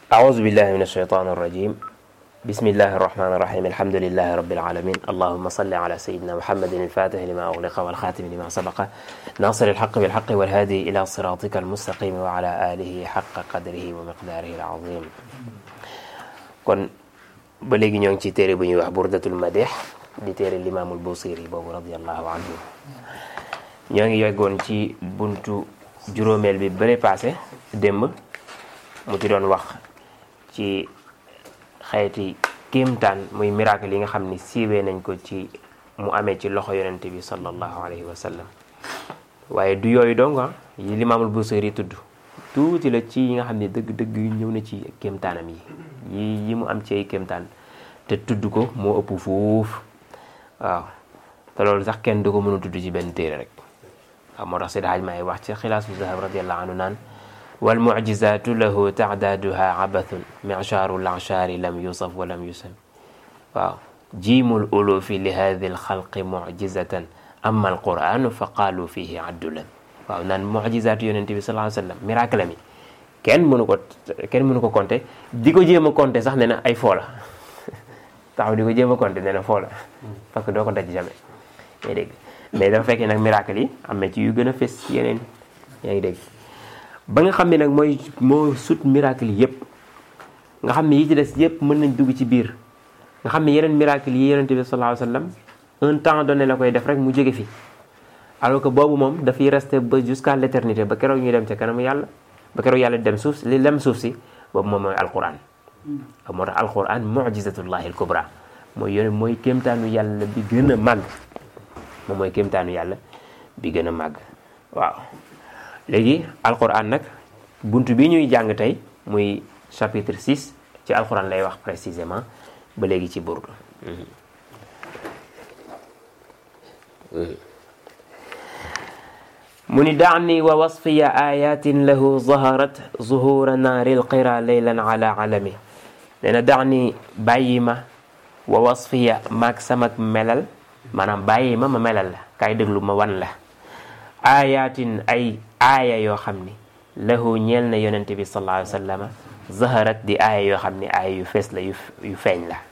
أعوذ بالله من الشيطان الرجيم بسم الله الرحمن الرحيم الحمد لله رب العالمين اللهم صل على سيدنا محمد الفاتح لما أغلق والخاتم لما سبق ناصر الحق بالحق والهادي إلى صراطك المستقيم وعلى آله حق قدره ومقداره العظيم kon ba léegi ñoo ngi ci téere bu ñuy wax burdatul madih di téere limaamul busiri boobu radiallahu anhu ñoo ngi yeggoon ci buntu juróomeel bi bële passé démb mu ci doon wax ci xeeti kéemtaan muy miracle yi nga xam ni siiwee nañ ko ci mu amee ci loxo yonent bi sallallahu alayhi wa sallam waaye du yooyu donga yi limaamul busiri tudd tuuti la ci yi nga xam ne dëgg-dëgg yu ñëw na ci kéemtaanam yi yi yi mu am ci ay kéemtaan te tudd ko moo ëpp foofu waaw te loolu sax kenn du ko mën a tudd ci benn téere rek waaw moo tax Seydi Hajj Maalik wax ci xilaasu zahab radiallahu anhu naan wal mucjizatu lahu taadaaduha abathun michaaru lanchaari lam yusaf wa lam yusam waaw jiimul ulufi li hadi lxalqi mucjizatan amma alquranu fa qaalu fihi addulan waaw naan mucjizatu yonente bi sallallahu alayhi wa sallam miracle mi kenn mënu ko kenn mënu ko compter di ko jéem a compter sax nee na ay foo la taxaw di ko jéem a compter nee na foo la parce que doo ko daj jamais yaa ngi dégg mais dafa fekkee nag miracle yi am na ci yu gën a fës yeneen yaa ngi dégg ba nga xam ne nag mooy moo sut miracle yi yëpp nga xam ne yi ci des yëpp mën nañ dugg ci biir nga xam ne yeneen miracle yi yonente bi sallallahu alayhi wa sallam un temps donné la koy def rek mu jóge fi alors que boobu moom dafay rester ba jusqu'à l'éternité ba keroog ñuy dem ca kanamu yàlla ba keroog yàlla dem suuf li lem suuf si boobu moom mooy alquran moo tax alquran mujizatullahi alkubra mooy yone mooy kéemtaanu yàlla bi gën a màgg moom mooy kéemtaanu yàlla bi gën a màgg waaw léegi alquran nag bunt bi ñuy jàng tey muy chapitre 6 ci alquran lay wax précisément ba léegi ci burdu mu ni daani wa wasfiya ayatin lahu zaharat zuhura naari lqira leylan ala alami nee na daani bàyyi ma wa wasfiya maag samak melal maanaam bàyyi ma ma melal la kaay déglu ma wan la ayatin ay aaya yoo xam ni lahu ñeel na yonente bi sallallahu alayhi wa sallama zaharat di aaya yoo xam ni aaya yu fees la yu feeñ la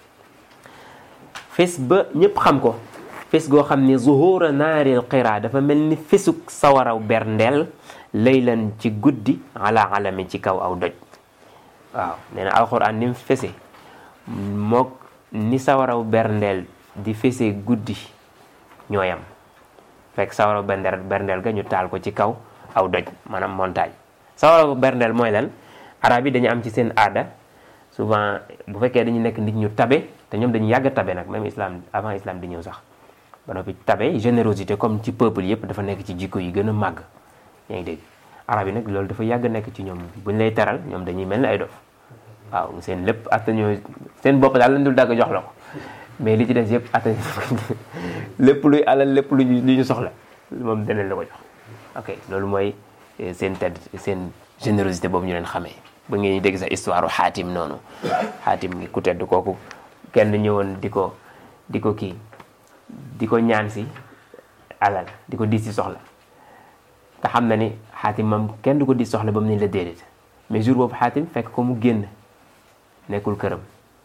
fees ba ñëpp xam ko fes goo xam ni zuhura naaril qira dafa mel ni fesuk sawaraw berndeel laylan ci guddi ala alami ci kaw aw doj waaw nee na alquran ni mu fese mook ni sawaraw berndeel di fese guddi ñooyam fekk sawaraw berndeel berndeel ga ñu taal ko ci kaw aw doj maanaam montagne sawaraw berndeel mooy lan arab yi dañu am ci seen aada souvent bu fekkee dañu nekk nit ñu tabe te ñoom dañu yàgg tabe nag même islam avant islam di ñëw sax ba noppi tabe générosité comme ci peuple yëpp dafa nekk ci jikko yi gën a màgg yaa ngi dégg arab yi nag loolu dafa yàgg nekk ci ñoom buñ lay teral ñoom dañuy mel ni ay dof waaw seen lépp atta ñoo seen bopp daal lañ dul dagg jox la ko mais li ci des yëpp atta lépp luy alal lépp lu ñu soxla moom danañ la ko jox ok loolu mooy seen tedd seen générosité boobu ñu leen xamee ba ngeen dégg sa histoire xaatim noonu xaatim ngi ku tedd kooku kenn ñëwoon di ko di ko kii di ko ñaan si alal di ko diis si soxla te xam na ni xaatim moom kenn du ko diis soxla ba mu ne la déedéet mais jour boobu xaatim fekk ko mu génn nekkul këram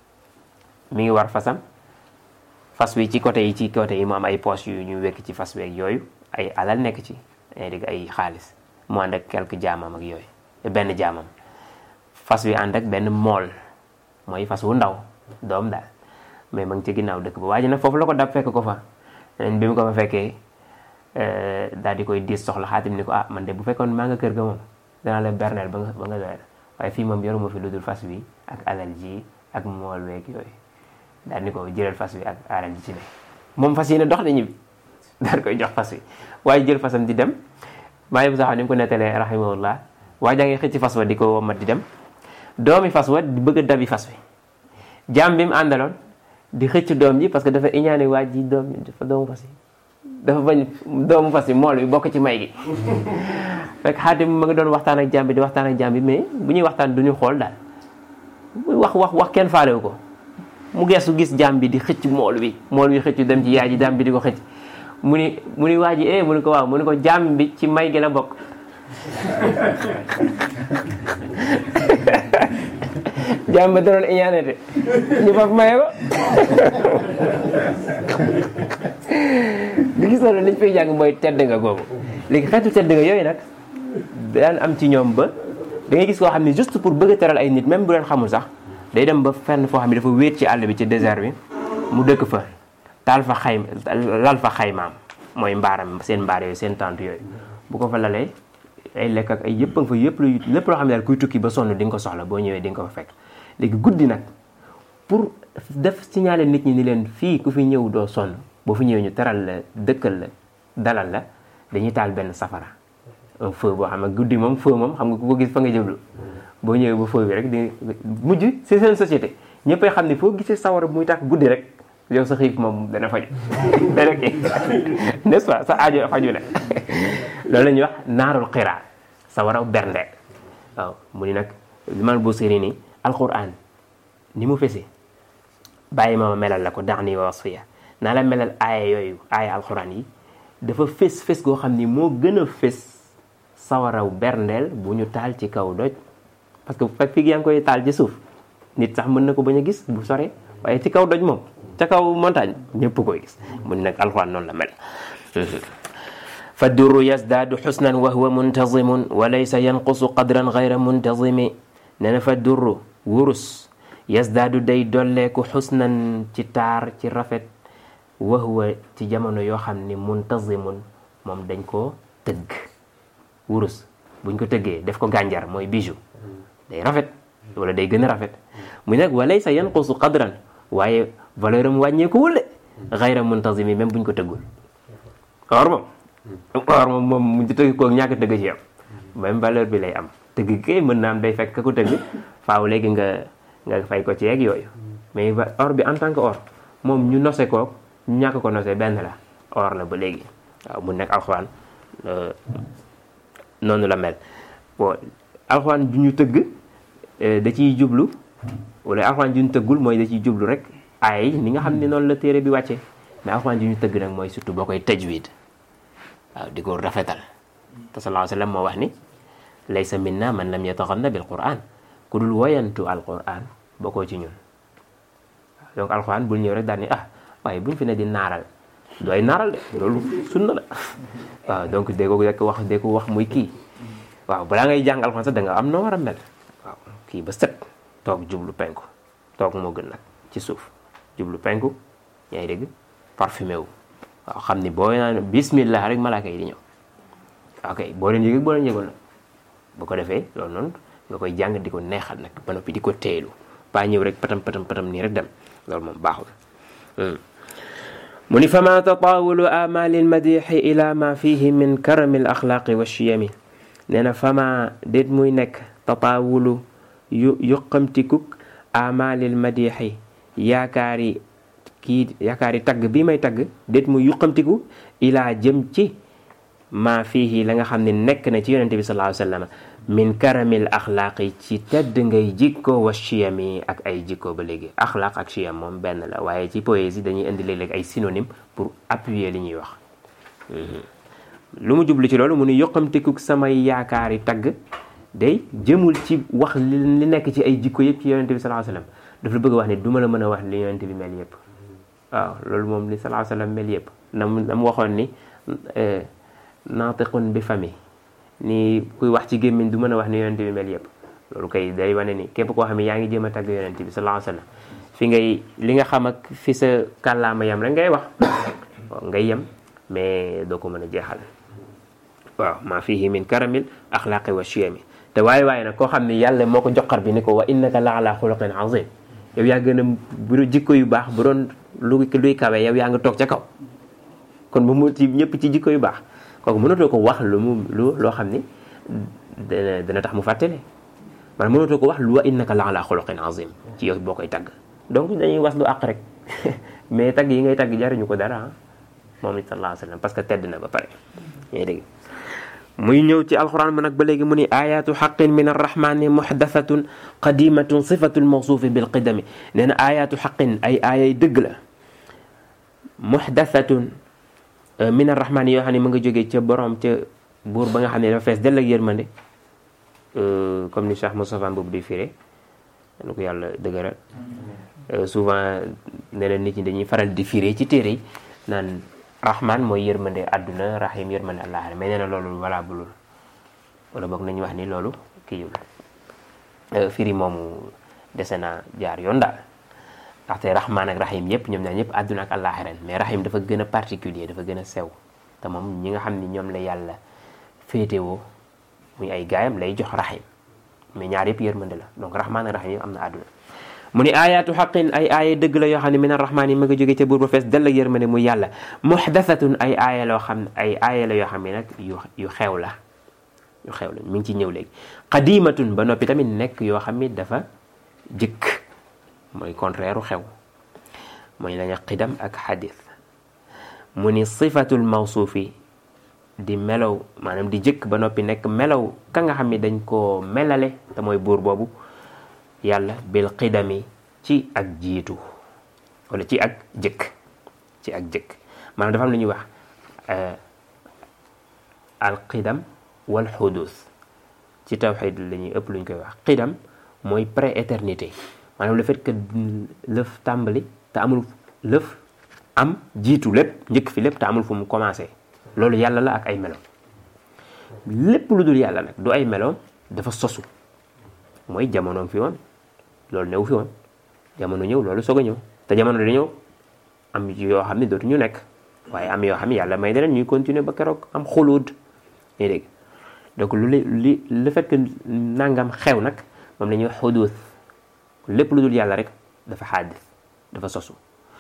mi ngi war fasam fas wi ci côté yi ci côté yi mu am ay poches yu ñu wekk ci fas weeg yooyu ay alal nekk ci ay dégg ay xaalis mu ànd ak quelques jaamam ak yooyu benn jaamam fas wi ànd ak benn mool mooy fas wu ndaw doom daal mais ma ngi ci ginnaaw dëkk ba waa ji nag foofu la ko dab fekk ko fa neneen bi mu ko fa fekkee daal di koy diis soxla xaatim ni ko ah man de bu fekkoon maa nga kër ga moom danaa la berneel ba nga ba nga doyal waaye fii moom yoruma fi lu dul fas wi ak alal ji ak mool weeg yooyu daal ni ko jëlal fas wi ak alal ji ci ne moom fas yi ne dox nañu bi daal koy jox fas wi waaye jël fasam di dem maa ngi sax ni mu ko nettalee rahimahullah waa jaa ngi xëcc fas wa di ko womat di dem doomi fas wa di bëgg a dabi fas wi jaam bi mu àndaloon di xëcc doom ji parce que dafa iñaane waa ji doom dafa doomu fas yi dafa bañ doomu fas yi mool bi bokk ci may gi fekk xaatim ma nga doon waxtaan ak jaam bi di waxtaan ak jaam bi mais bu ñuy waxtaan du ñu xool daal muy wax wax wax kenn faalewu ko mu geesu gis jaam bi di xëcc mool bi mool bi xëcc dem ci yaay ji jaam bi di ko xëcc mu ni mu ni waa ji eh mu ni ko waaw mu ni ko jaam bi ci may gi la bokk jàmm ba doon iñaane de ñu faf maye ko li gis na liñ fay jàng mooy tedd nga googu léegi xeetu tedd nga yooyu nag daan am ci ñoom ba da ngay gis koo xam ne juste pour bëgg a teral ay nit même bu leen xamul sax day dem ba fenn foo xam ne dafa wéet ci àll bi ci désert bi mu dëkk fa taal fa xay lal fa xaymaam mooy mbaaram seen mbaar yooyu seen tente yooyu bu ko fa lalee ay lekk ak ay yëpp a nga fa yëpp lu lépp loo xam ne daal kuy tukki ba sonn di nga ko soxla boo ñëwee di nga ko fa fekk léegi guddi nag pour def signaler nit ñi ni leen fii ku fi ñëw doo sonn boo fi ñëwee ñu teral la dëkkal la dalal la dañuy taal benn safara un feu boo xam ne guddi moom feu moom xam nga ku ko gis fa nga jëblu boo ñëwee ba feu bi rek di mujj c'est seen société ñëppay xam ne foo gisee sawara muy tax guddi rek yow sa xiif moom dana faju dana kii n'est-ce pas sa aajo faju ne loolu la ñuy wax naarul xiraa sawara bernde waaw mu ni nag limal boo séri ni alquran ni mu fese bàyyi ma melal la ko dax ni wasfiya naa la melal aaya yooyu aaya alquran yi dafa fés fés goo xam ni moo gën a fés sawaraw berndeel bu ñu taal ci kaw doj parce que fekk fii yaa ngi koy taal ci suuf nit sax mën na ko bañ a gis bu sore waaye ci kaw doj moom ca kaw montagne ñëpp koy gis mu ni nag alxuraan noonu la mel fa durru yazdaadu xusnan wa huwa muntazimun wa laysa yanqusu qadran gayra muntazimi nee na fa durru wurus yazdaadu day dolleeku xusnan ci taar ci rafet wa huwa ci jamono yoo xam ni muntazimun moom dañ koo tëgg wurus buñ ko tëggee def ko gànjar mooy bijou day rafet wala day gën a rafet mu nag wa laysa yanqusu qadran waaye valeur am wàññeekuwul de xayra muntazimi même buñ ko tëggul or moom or moom moom mu tëgg ko ñàkk tëgg ci am même valeur bi lay am tëgg kay mën naa am day fekk ka ko tëgg faaw léegi nga nga fay ko ci yeeg yooyu mais or bi en tant que or moom ñu nose ko ñu ñàkk ko nose benn la or la ba léegi waaw mu nekk alxuraan noonu la mel bon alxuraan ju ñu tëgg da ciy jublu wala alxuraan ju ñu tëggul mooy da ciy jublu rek ay ni nga xam ne noonu la téere bi wàcce mais alxuraan ju ñu tëgg nag mooy surtout boo koy tajwid waaw di ko rafetal te sallallahu alayhi wa sallam moo wax ni laysa minna man lam yataxanna bil quran ku dul woyantu alquran bokkoo ci ñun donc alquran bul ñëw rek daal ni ah waaye buñ fi ne di naaral dooy naaral de loolu sunna la waaw donc dee ko rek wax dee ko wax muy kii waaw balaa ngay jàng alquran sax da nga am noo war a mel waaw kii ba set toog jublu penku toog moo gën nag ci suuf jublu penku yaa ngi dégg parfumé wu waaw xam ni boo naan bismillah rek malaaka yi di ñëw ok boo leen yëg boo leen yëgul nag bu ko defee loolu noonu nga koy jàng di ko neexal nag ba noppi di ko teelu ba ñëw rek patam patam patam nii rek dem loolu moom baaxul mu ni fama tatawulu amali lmadixi ila ma fihi min karami al axlaaqi wa chiyami nee na fama déet muy nekk tatawulu yu yuqamtikuk amali lmadixi yaakaari kii yaakaari tagg bii may tagg déet muy yuqamtiku ilaa jëm ci maa fiihi la nga xam ne nekk na ci yonente bi sallallahu alayhi wa sallam min karamil axlaaqi ci tedd ngay jikko wa chiyami ak ay jikko ba léegi axlaaq ak chiyam moom benn la waaye ci poésie dañuy indi léeg-léeg ay synonyme pour appuyer li ñuy wax lu mu jublu ci loolu mu ni yoqamteku samay yaakaari tagg day jëmul ci wax li nekk ci ay jikko yëpp ci yonente bi sallallahu alayhi wa sallam daf la bëgg wax ne du ma la mën a wax li yonente bi mel yëpp waaw loolu moom li sallallahu alayhi wa sallam mel yëpp na mu na mu waxoon ni naatiqun bi fami ni kuy wax ci gémmiñ du mën a wax ni yonente bi mel yëpp loolu kay day wane ni képp koo xam ne yaa ngi jéem a tagg yonente bi sallallahu alayhi wa sallam fi ngay li nga xam ak fi sa kàllaama yam rek ngay wax waaw ngay yem mais doo ko mën a jeexal waaw maa fihi min karamil axlaaqi wa chiyami te waaye waaye nag koo xam ne yàlla moo ko joxar bi ni ko wa innaka la ala xuluqin azim yow yaa gën a bu jikko yu baax bu doon lu luy kawe yow yaa nga toog ca kaw kon bu mu ci ñëpp ci jikko yu baax kooku mënatoo ko wax lu mu lu loo xam ni dana dana tax mu fàttale maanaam mënatoo ko wax lu wa innaka la ala xuluqin azim ci yow boo koy tagg donc dañuy was lu àq rek mais tagg yi ngay tagg jariñu ko dara moom it sallallahu alayhi wa sallam parce que tedd na ba pare ñay dégg muy ñëw ci alquran mu nag ba léegi mu ni ayatu xaqin min arrahmani muxdathatun qadimatun sifatul mawsuufi bil qidami nee na ayatu xaqin ay aayay dëgg la muxdathatun min arrahmani yoo xam ne mu nga jógee ca borom ca buur ba nga xam ne dafa fees dell ak yërmande comme ni Cheikh Moustapha Mboub di firé nu ko yàlla dëgëral souvent ne leen nit ñi dañuy faral di firé ci téere yi naan rahman mooy yërmande àdduna rahim yërmande àllaaxira mais nee na loolu wala bulul wala boog nañu wax ni loolu kii firi moomu dese naa jaar yoon daal ndaxte rahman ak rahim yëpp ñoom ñaar ñëpp àdduna ak àllaaxira mais rahim dafa gën a particulier dafa gën a sew te moom ñi nga xam ni ñoom la yàlla féetewoo muy ay gaayam lay jox rahim mais ñaar yëpp yërmande la donc rahman ak rahim yëpp am na àdduna mu ni ayaatu xaqin ay aaya dëgg la yoo xam ne min arrahmaan yi ma nga jóge ca buur ba fees dell ak yërmande muy yàlla muxdasatun ay aaya loo xam ay aaya la yoo xam ne nag yu yu xew la yu xew la mi ngi ci ñëw léegi qadimatun ba noppi tamit nekk yoo xam ne dafa jëkk mooy contraire u xew mooy lañu qidam ak xadis mu ni sifatul mawsuufi di melow maanaam di jëkk ba noppi nekk melow ka nga xam ne dañ koo melale te mooy buur boobu yàlla bil qidami ci ak jiitu wala ci ak jëkk ci ak jëkk maanaam dafa am lu ñuy wax al qidam wal xudus ci tawxid la ñuy ëpp lu ñu koy wax qidam mooy pré-éternité maanaam le fait que lëf tàmbali te amul lëf am jiitu lépp njëkk fi lépp te amul fu mu commencé loolu yàlla la ak ay melo lépp lu dul yàlla nag du ay melo dafa sosu mooy jamonoom fi woon loolu new fi woon jamono ñëw loolu soog a ñëw te jamono di ñëw am yoo xam ne dootuñu nekk waaye am yoo xam ne yàlla may deneen ñuy continuer ba keroog am xuluud ñuy dégg donc lu li le fait que nangam xew nag moom la ñuy wax xuduus lépp lu dul yàlla rek dafa xaadis dafa sosu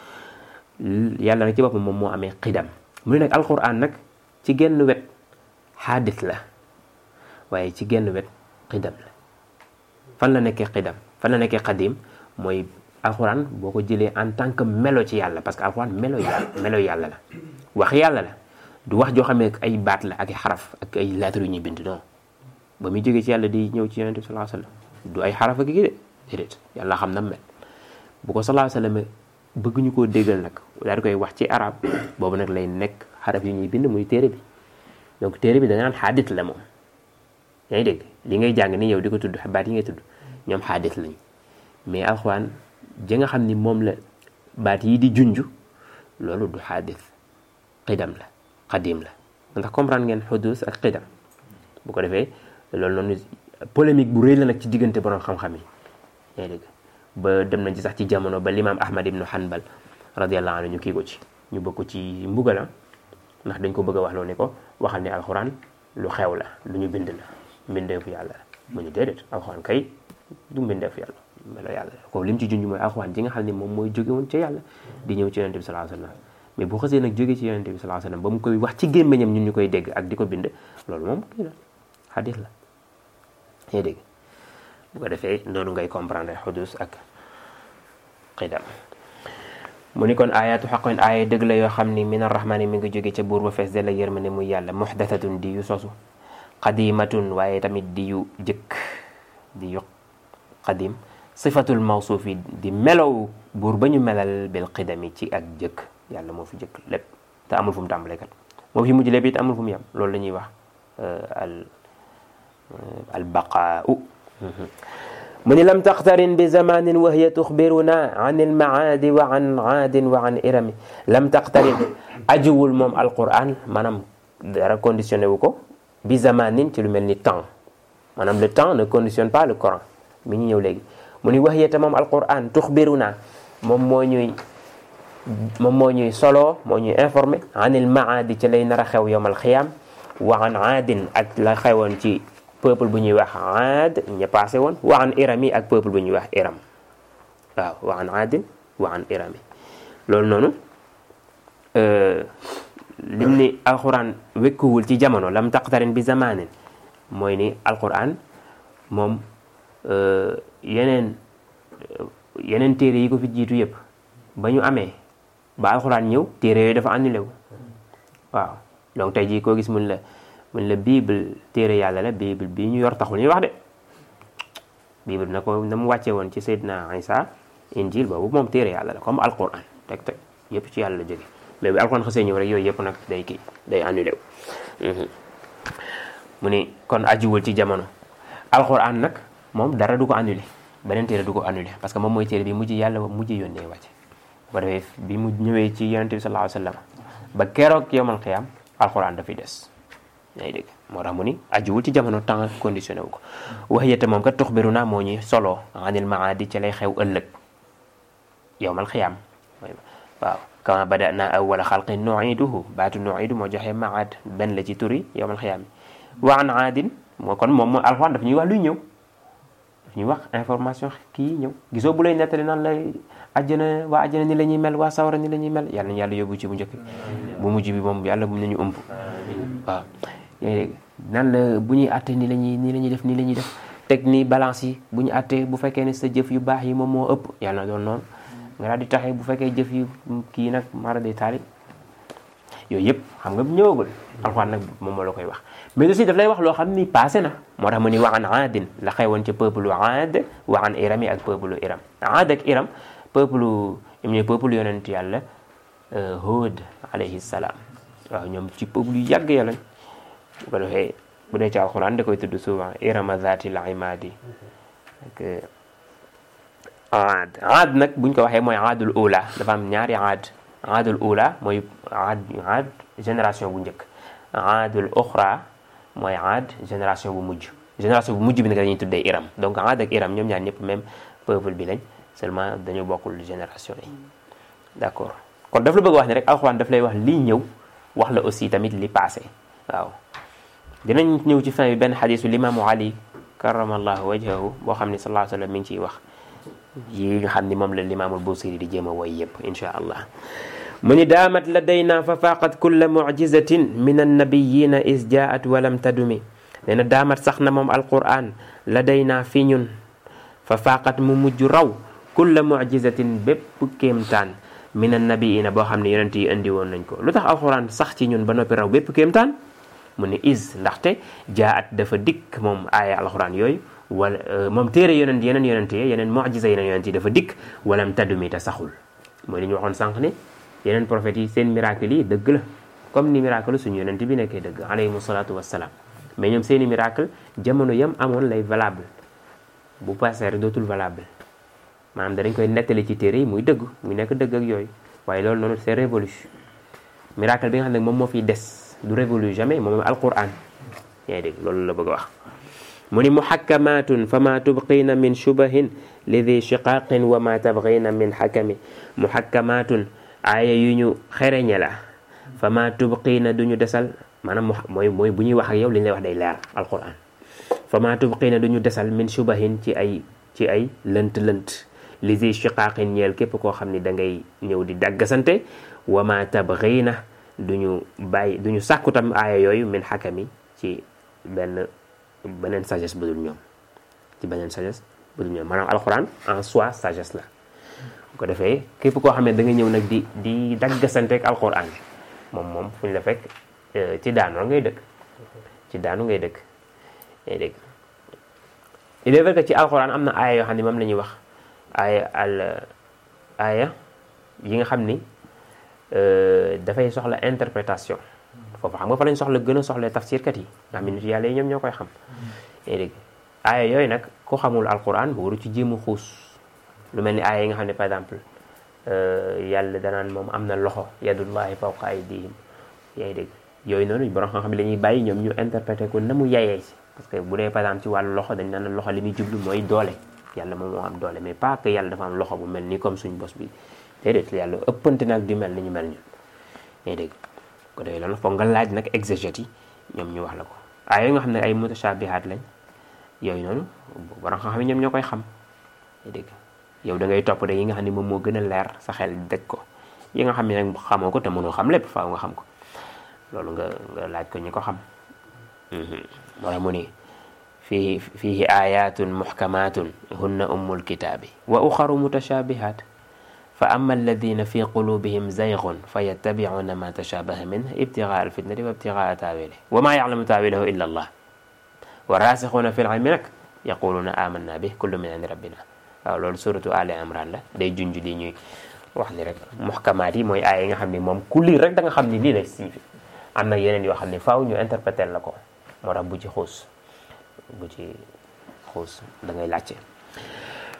yàlla nag ci boppam moom moo amee xidam mu ne nag alquran nag ci genn wet xaadis la waaye ci genn wet xidam la fan la nekkee xidam fan la nekkee xadim mooy alxuraan boo ko jëlee en tant que melo ci yàlla parce que alxuraan melo yàlla melo yàlla la wax yàlla la du wax joo xam ne ay baat la ak ay xaraf ak ay lettres yu ñuy bind non ba muy jógee ci yàlla di ñëw ci yonent bi sallallahu alayhi wasallam du ay xaraf ak gi de déedéet yàlla xam na mel bu ko sallallahu alayhi wasallam bëgg ñu koo déggal nag daal di koy wax ci arab boobu nag lay nekk xaraf yu ñuy bind muy téere bi donc téere bi da nga naan xaadit la moom yaa ngi dégg li ngay jàng ni yow di ko tudd baat yi ngay tudd ñoom xaadis lañ mais alxuraan ja nga xam ni moom la baat yi di junj loolu du xaadis xidam la xadim la ndax comprendre ngeen xudus ak xidam bu ko defee loolu noonu polémique bu rëy la nag ci diggante borom xam-xam yi yaa ngi dégg ba dem nañ ci sax ci jamono ba limaam ahmad ibnu hanbal radiallahu anhu ñu kii ko ci ñu bëgg ko ci mbugala ndax dañ ko bëgg a wax loo ne ko waxal ne alxuraan lu xew la lu ñu bind la mbindeefu yàlla la mu ñu déedéet alxuraan kay du mbindeef yàlla melo yàlla ko lim ci junj mooy alxuraan ji nga xam ne moom mooy jóge woon ca yàlla di ñëw ci yonente bi sallallahu alayhi wasallam mais bu xasee nag jóge ci yonente bi sallallahu alayhi wasallam ba mu koy wax ci gémmiñam ñun ñu koy dégg ak di ko bind loolu moom kii la xadis la yaa dégg bu ko defee noonu ngay comprendre xudus ak xidam mu ni kon ayatu xaqin aaya dëgg la yoo xam ni min arrahmani mi ngi jóge ca buur ba fees della yërmande muy yàlla muxdathatun di yu sosu qadimatun waaye tamit di yu jëkk di yu qadim sifatul mawsuuf yi di melow buur ba ñu melal bil qidami ci ak jëkk yàlla moo fi jëkk lépp te amul fu mu tàmbalee kat moo fi mujj lépp it amul fu mu yem loolu la ñuy wax al al baqaau mu ni lam taqtarin bi zamanin wa hiya tuxbiruna an ilmaadi wa an aadin wa an irami lam taqtarin ajuwul moom alquran maanaam dara conditionné wu ko bi zamanin ci lu mel ni temps maanaam le temps ne conditionne pas le Coran mi ñu ñëw léegi mu ni wax yete moom alquran tuxbiruna moom moo ñuy moom moo ñuy solo moo ñuy informé anil maadi ci lay nar a xew yowmal xiyaam wa an aadin ak la xewoon ci peuple bu ñuy wax aad ña passé woon wa an irami ak peuple bu ñuy wax iram waaw wa an aadin wa an irami loolu noonu lim ni alquran wekkuwul ci jamono lam taqtarin bi zamanin mooy ni alquran moom yeneen yeneen téere yi ko fi jiitu yëpp ba ñu amee ba alxuraan ñëw téere yooyu dafa annulé wu waaw donc tey jii koo gis mun la mun la bible téere yàlla la bible bii ñu yor taxul ñuy wax de bible na ko na mu wàcce woon ci Seydina Isa injil boobu moom téere yàlla la comme alxuraan teg teg yëpp ci yàlla la jóge mais bi alxuraan xasee ñëw rek yooyu yëpp nag day kii day annulé wu mu ni kon ajuwul ci jamono alxuraan nag moom dara du ko annulé beneen téere du ko annulé parce que moom mooy téere bi mujj yàlla mujj yónnee wàcce bu ko defee bi mu ñëwee ci yonente bi sallallahu alayhi wa sallam ba keroog yowmal qiyaam alquran dafay des yaa ngi dégg moo tax mu ni ajuwul ci jamono temps conditionné wu ko wax yette moom kat tuxbiru naa moo ñuy solo anil maadi ci lay xew ëllëg yowmal qiyaam waaw kama bada na awwala xalqin nuiduhu baatu nuidu moo joxe maad benn la ci turi yowmal qiyaam wa an aadin moo kon moom mooy alxuraan daf ñuy wax luy ñëw daf ñuy wax information kii ñëw gisoo bu lay nettali naan lay àjjana waa àjjana ni la ñuy mel waa sawara ni la ñuy mel yàlla nañu yàlla yóbbu ci bu njëkk bu mujj bi moom yàlla bu nañu ëmb waaw nan la bu ñuy àtte ni la ñuy nii la ñuy def nii la ñuy def teg ni balance yi bu ñu àttee bu fekkee ne sa jëf yu baax yi moom moo ëpp yàlla na doon noonu nga daal di taxee bu fekkee jëf yu kii nag mara day taali yooyu yëpp xam nga ñëwagul alxuraan nag moom moo la koy wax mais aussi daf lay wax loo xam ni passé na moo tax mu ni wa an aadin la xewoon ca peuple aad wa an iram yi ak peuple iram aad ak iram peuple ñoom ñooy peuple yonent yàlla Hud alayhi salaam waaw ñoom ci peuple yu yàgg ya lañ bu ko defee bu dee ci alxuraan da koy tudd souvent irama zatil imadi ak aad aad nag buñ ko waxee mooy aadul ula dafa am ñaari aad aadul ula mooy aad aad génération bu njëkk aadul oxra mooy aad génération bu mujj génération bu mujj bi nag dañuy tuddee iram donc aad ak iram ñoom ñaar ñëpp même peuple bi lañ seulement dañu bokkul génération yi d'accord kon daf la bëgg wax ne rek alxuraan daf lay wax lii ñëw wax la aussi tamit li passé waaw dinañ ñëw ci fin bi benn xadisu limaamu ali karamallahu wajhahu boo xam ne sallallahu alayhi wa sallam mi ngi ciy wax yi nga xam ni moom la limaamul busiri di jéem a woy yëpp insha allah mu ni daamat ladayna fa faaqat kulla mucjizatin min annabiyina is jaat walam tadumi nee na daamat sax na moom alquran ladayna fi ñun fa faaqat mu mujj raw kulla mucjizatin bépp kéemtaan min annabiyina boo xam ne yonent yi indi woon nañ ko lu tax alquran sax ci ñun ba noppi raw bépp kéemtaan mu ni is ndaxte jaat dafa dikk moom aaya alquran yooyu wala moom téere yonent yeneen yonent yi yeneen mucjisa yeneen yonent yi dafa dikk walam tadumi te saxul mooy li ñu waxoon sànq ni yeneen prophètes yi seen miracle yi dëgg la comme ni miracle suñu yonent bi nekkee dëgg alayhimu salaatu wassalaam mais ñoom seeni miracle jamono yam amoon lay valable bu passé rek dootul valable maanaam danañ koy nettali ci téere yi muy dëgg muy nekk dëgg ak yooyu waaye loolu noonu c'est révolu miracle bi nga xam ne moom moo fiy des du révolu jamais moom alquran yaa ngi dégg loolu la bëgg a wax mu ni muhakkamatun fa ma tubqina min shubahin li di shiqaqin wa ma tabghina min hakami muhakkamatun aaya yu ñu xereñe la fa ma tubqina du ñu desal maanaam mooy mooy bu ñuy wax ak yow li ñu lay wax day leer alquran fa ma tubqina du ñu desal min shubahin ci ay ci ay lënt-lënt li di shiqaqin ñeel képp koo xam ni da ngay ñëw di daggasante wa ma tabghina du ñu bàyyi du ñu sàkku tam aaya yooyu min hakami ci benn beneen sagesse bu dul ñoom ci beneen sagesse bu dul ñoom maanaam alxuraan en soi sagesse la bu ko defee képp koo xam ne da nga ñëw nag di di daggasanteeg alxuraan moom moom fu ñu la fekk ci daanu ngay dëkk ci daanu ngay dëkk ngay dëkk il est vrai que ci alxuraan am na aaya yoo xam ne moom la ñuy wax aaya al aaya yi nga xam ni dafay soxla interprétation foofu xam nga fa lañ soxla gën a soxla tafsirkat yi nga xam ne nit yàlla yi ñoom ñoo koy xam yaa dégg aaya yooyu nag ku xamul alquran waru ci jéem a xuus lu mel ni aaya yi nga xam ne par exemple yàlla danaan moom am na loxo yadullahi fawqa aydihim yaa dégg yooyu noonu borom xam-xam la ñuy bàyyi ñoom ñu interprété ko na mu yayee si parce que bu dee par exemple ci wàllu loxo dañ naan loxo li muy jublu mooy doole yàlla moom moo am doole mais pas que yàlla dafa am loxo bu mel ni comme suñ bos bi déedéet yàlla ëppante nag di mel ni ñu mel ñun yaa dégg ko defee loolu foog nga laaj nag exégètes yi ñoom ñu wax la ko ay yooyu nga xam ne ay mutashabihaat lañ yooyu noonu borom xam-xam ñoom ñoo koy xam dégg yow da ngay topp de yi nga xam ne moom moo gën a leer sa xel dëj ko yi nga xam ne nag xamoo ko te mënoo xam lépp faaw nga xam ko loolu nga nga laaj ko ñi ko xam moo tax mu ni fii fiihi ayatun muhkamatun hunna ummul kitaabi wa uxaru mutashabihaat fa ama alladina fi qulubihim zaygun fa yattabicuuna ma tashabaha minh ibtigaa alfitnati wa ibtigaa taawili wa ma yaclamu taawilahu illa allah wa raasixuuna fi lcilmi nag yaquluuna amanna bih kullu min indi rabbina waaw loolu suratu ali imran la day junj li ñuy wax ni rek muxkamaat yi mooy aaya yi nga xam ni moom ku lire rek da nga xam ni lii lay signifié am na yeneen yoo xam ne faaw ñu interpréter la ko moo tax bu ci xuus bu ci xuus da ngay laajte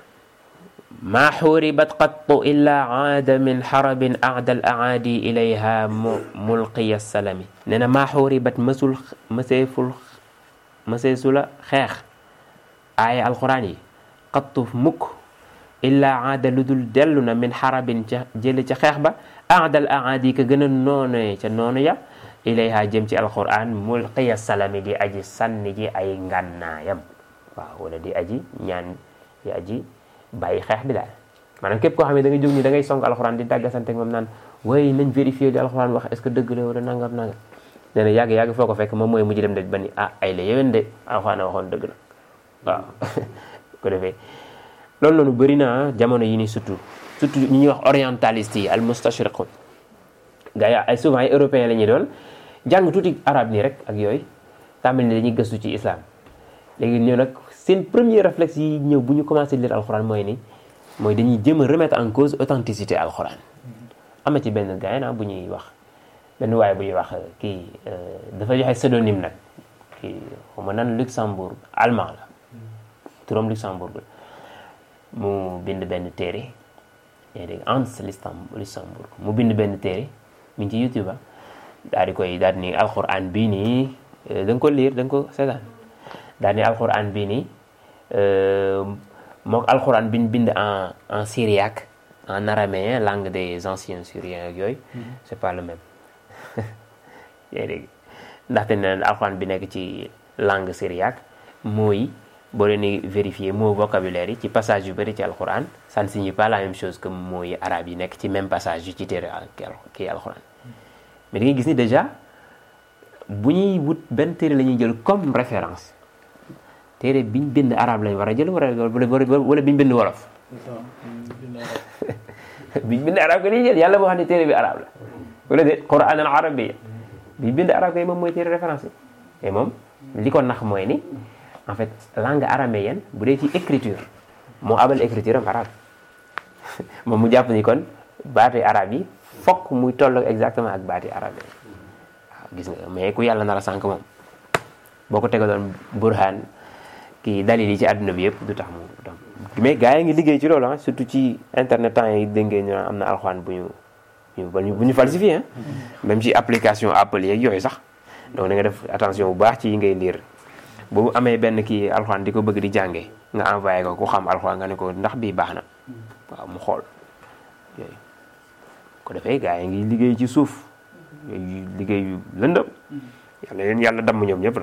maa xuribat qattu illa aada min xarabin aada al aadi ilayha mu mulqiya salami nee na maa xuribat mësul mëseeful mëseesula xeex aaya alquran yi qattu mukk illa aada lu dul dellu na min xarabin ca jële ca xeex ba aada al aadi ka gën a noonee ca noonu ya ilayha jëm ci alquran mulqiya salami di aji sànni ji ay ngànnaayam waaw wala di aji ñaan di aji bàyyi xeex bi daal maanaam képp koo xam ne da nga jóg ni da ngay song alxuraan di dàggasante moom naan way nañ vérifier li alxuraan wax est-ce que dëgg la wala nangam nangam nee na yàgg yàgg foo ko fekk moom mooy mujj dem de ba ni ah ay la yéwén de alxuraan waxoon dëgg la waaw ko defee loolu noonu bëri na jamono yi ni surtout surtout ñi ñuy wax orientaliste yi al mustashriqun gars yi ay souvent ay européens la ñuy doon jàng tuuti arabe nii rek ak yooyu tàmbali ne dañuy gëstu ci islam léegi ñëw nag seen premier réflexe yi ñëw bu ñu commencé lire alxuraan mooy ni mooy dañuy jéem a remettre en cause authenticité alxuraan am na ci benn gars na bu ñuy wax benn waaye bu ñuy wax kii dafa joxe pseudonyme nag kii xaw ma nan Luxembourg allemand la turam Luxembourg la mu bind benn téere yaa dégg Hans Luxembourg mu bind benn téere mi ngi ci YouTube daal di koy daal di ni alxuraan bii nii da nga ko lire da nga ko seetaan daal di ni alxuraan bii nii mook alxuraan bi ñu bind en en syriaque en araméen langue des anciens syriens ak yooyu c'est pas le même yaa dégg ndaxte nee na alxuraan bi nekk ci langue syriaque mooy boo leen di vérifier mot vocabulaire yi ci passage yu bëri ci alxuraan ça ne signifie pas la même chose que mooy arabe yi nekk ci même passage yu ci téere kii alxuraan mais da ngay gis ni déjà bu ñuy wut benn téere la ñuy jël comme référence téere biñ bind arabe lañ war a jël wala wala biñ bind wolof biñ bind arabe ko dañuy jël yàlla moo xam ne téere bi arabe la wala de quran al arabiyya biñ bind arabe kay moom mooy téere référence yi et moom li ko nax mooy ni en fait langue araméenne bu dee ci écriture moo abal écriture am arabe moom mu jàpp ni kon baati arabe yi fokk muy tolloog exactement ak baati arabe yi waaw gis nga mais ku yàlla nar a sànq moom boo ko tegaloon burhaan kii dalil yi ci àdduna bi yëpp du tax mu dem mais gars yi ngi liggéey ci loolu ah surtout ci internet temps yi dégg ngeen ñu am na alxuraan bu ñu bu ñu falsifié même ci application Apple yeeg yooyu sax donc da nga def attention bu baax ci yi ngay lire bu amee benn kii alxuraan di ko bëgg di jàngee nga envoyé ko ku xam alxuraan nga ne ko ndax bii baax na waaw mu xool yooyu ko defee gars yi ngi liggéey ci suuf yooyu liggéey yu lëndëm yàlla leen yàlla damm ñoom ñëpp na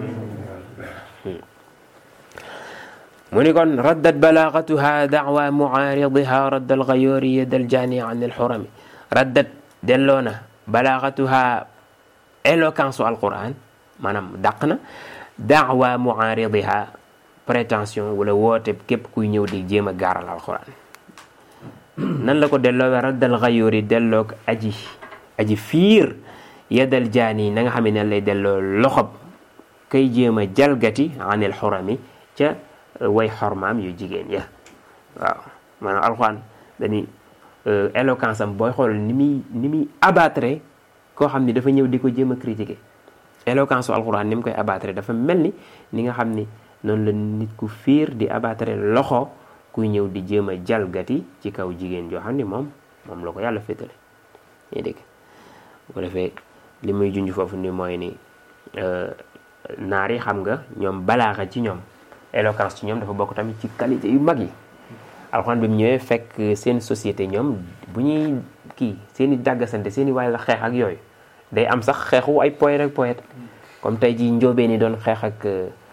mu ni kon raddat balaagatuha daawa muaaridiha raddal gayoori yadal jaani an il xurami raddat delloo na balaagatuha éloquence u alquran maanaam dàq na daawa muaaridiha prétention wala woote képp kuy ñëw di jéem a gaaral alquran nan la ko delloo raddal gayoori delloog aji aji fiir yadal jaani na nga xam ne lay delloo loxob kay jéem a jalgati an il xurami ca way xormaam yu jigéen ya waaw maanaam alxuraan dañuy éloquence am booy xool ni muy ni muy abattre koo xam ni dafa ñëw di ko jéem a critiquer éloquence su alxuraan ni mu koy abattre dafa mel ni ni nga xam ni noonu la nit ku fiir di abattre loxo kuy ñëw di jéem a jalgati ci kaw jigéen joo xam ni moom moom la ko yàlla féetale ñuy dégg bu ko defee li muy junj foofu ni mooy ni naar yi xam nga ñoom balaaxa ci ñoom éloquence ci ñoom dafa bokk tamit ci qualité yu mag yi alxuraan bi mu ñëwee fekk seen société ñoom bu ñuy kii seen i dàggasante seen i waay la xeex ak yooyu day am sax xeexu ay poète ak poète comme tey jii njóobeen yi doon xeex ak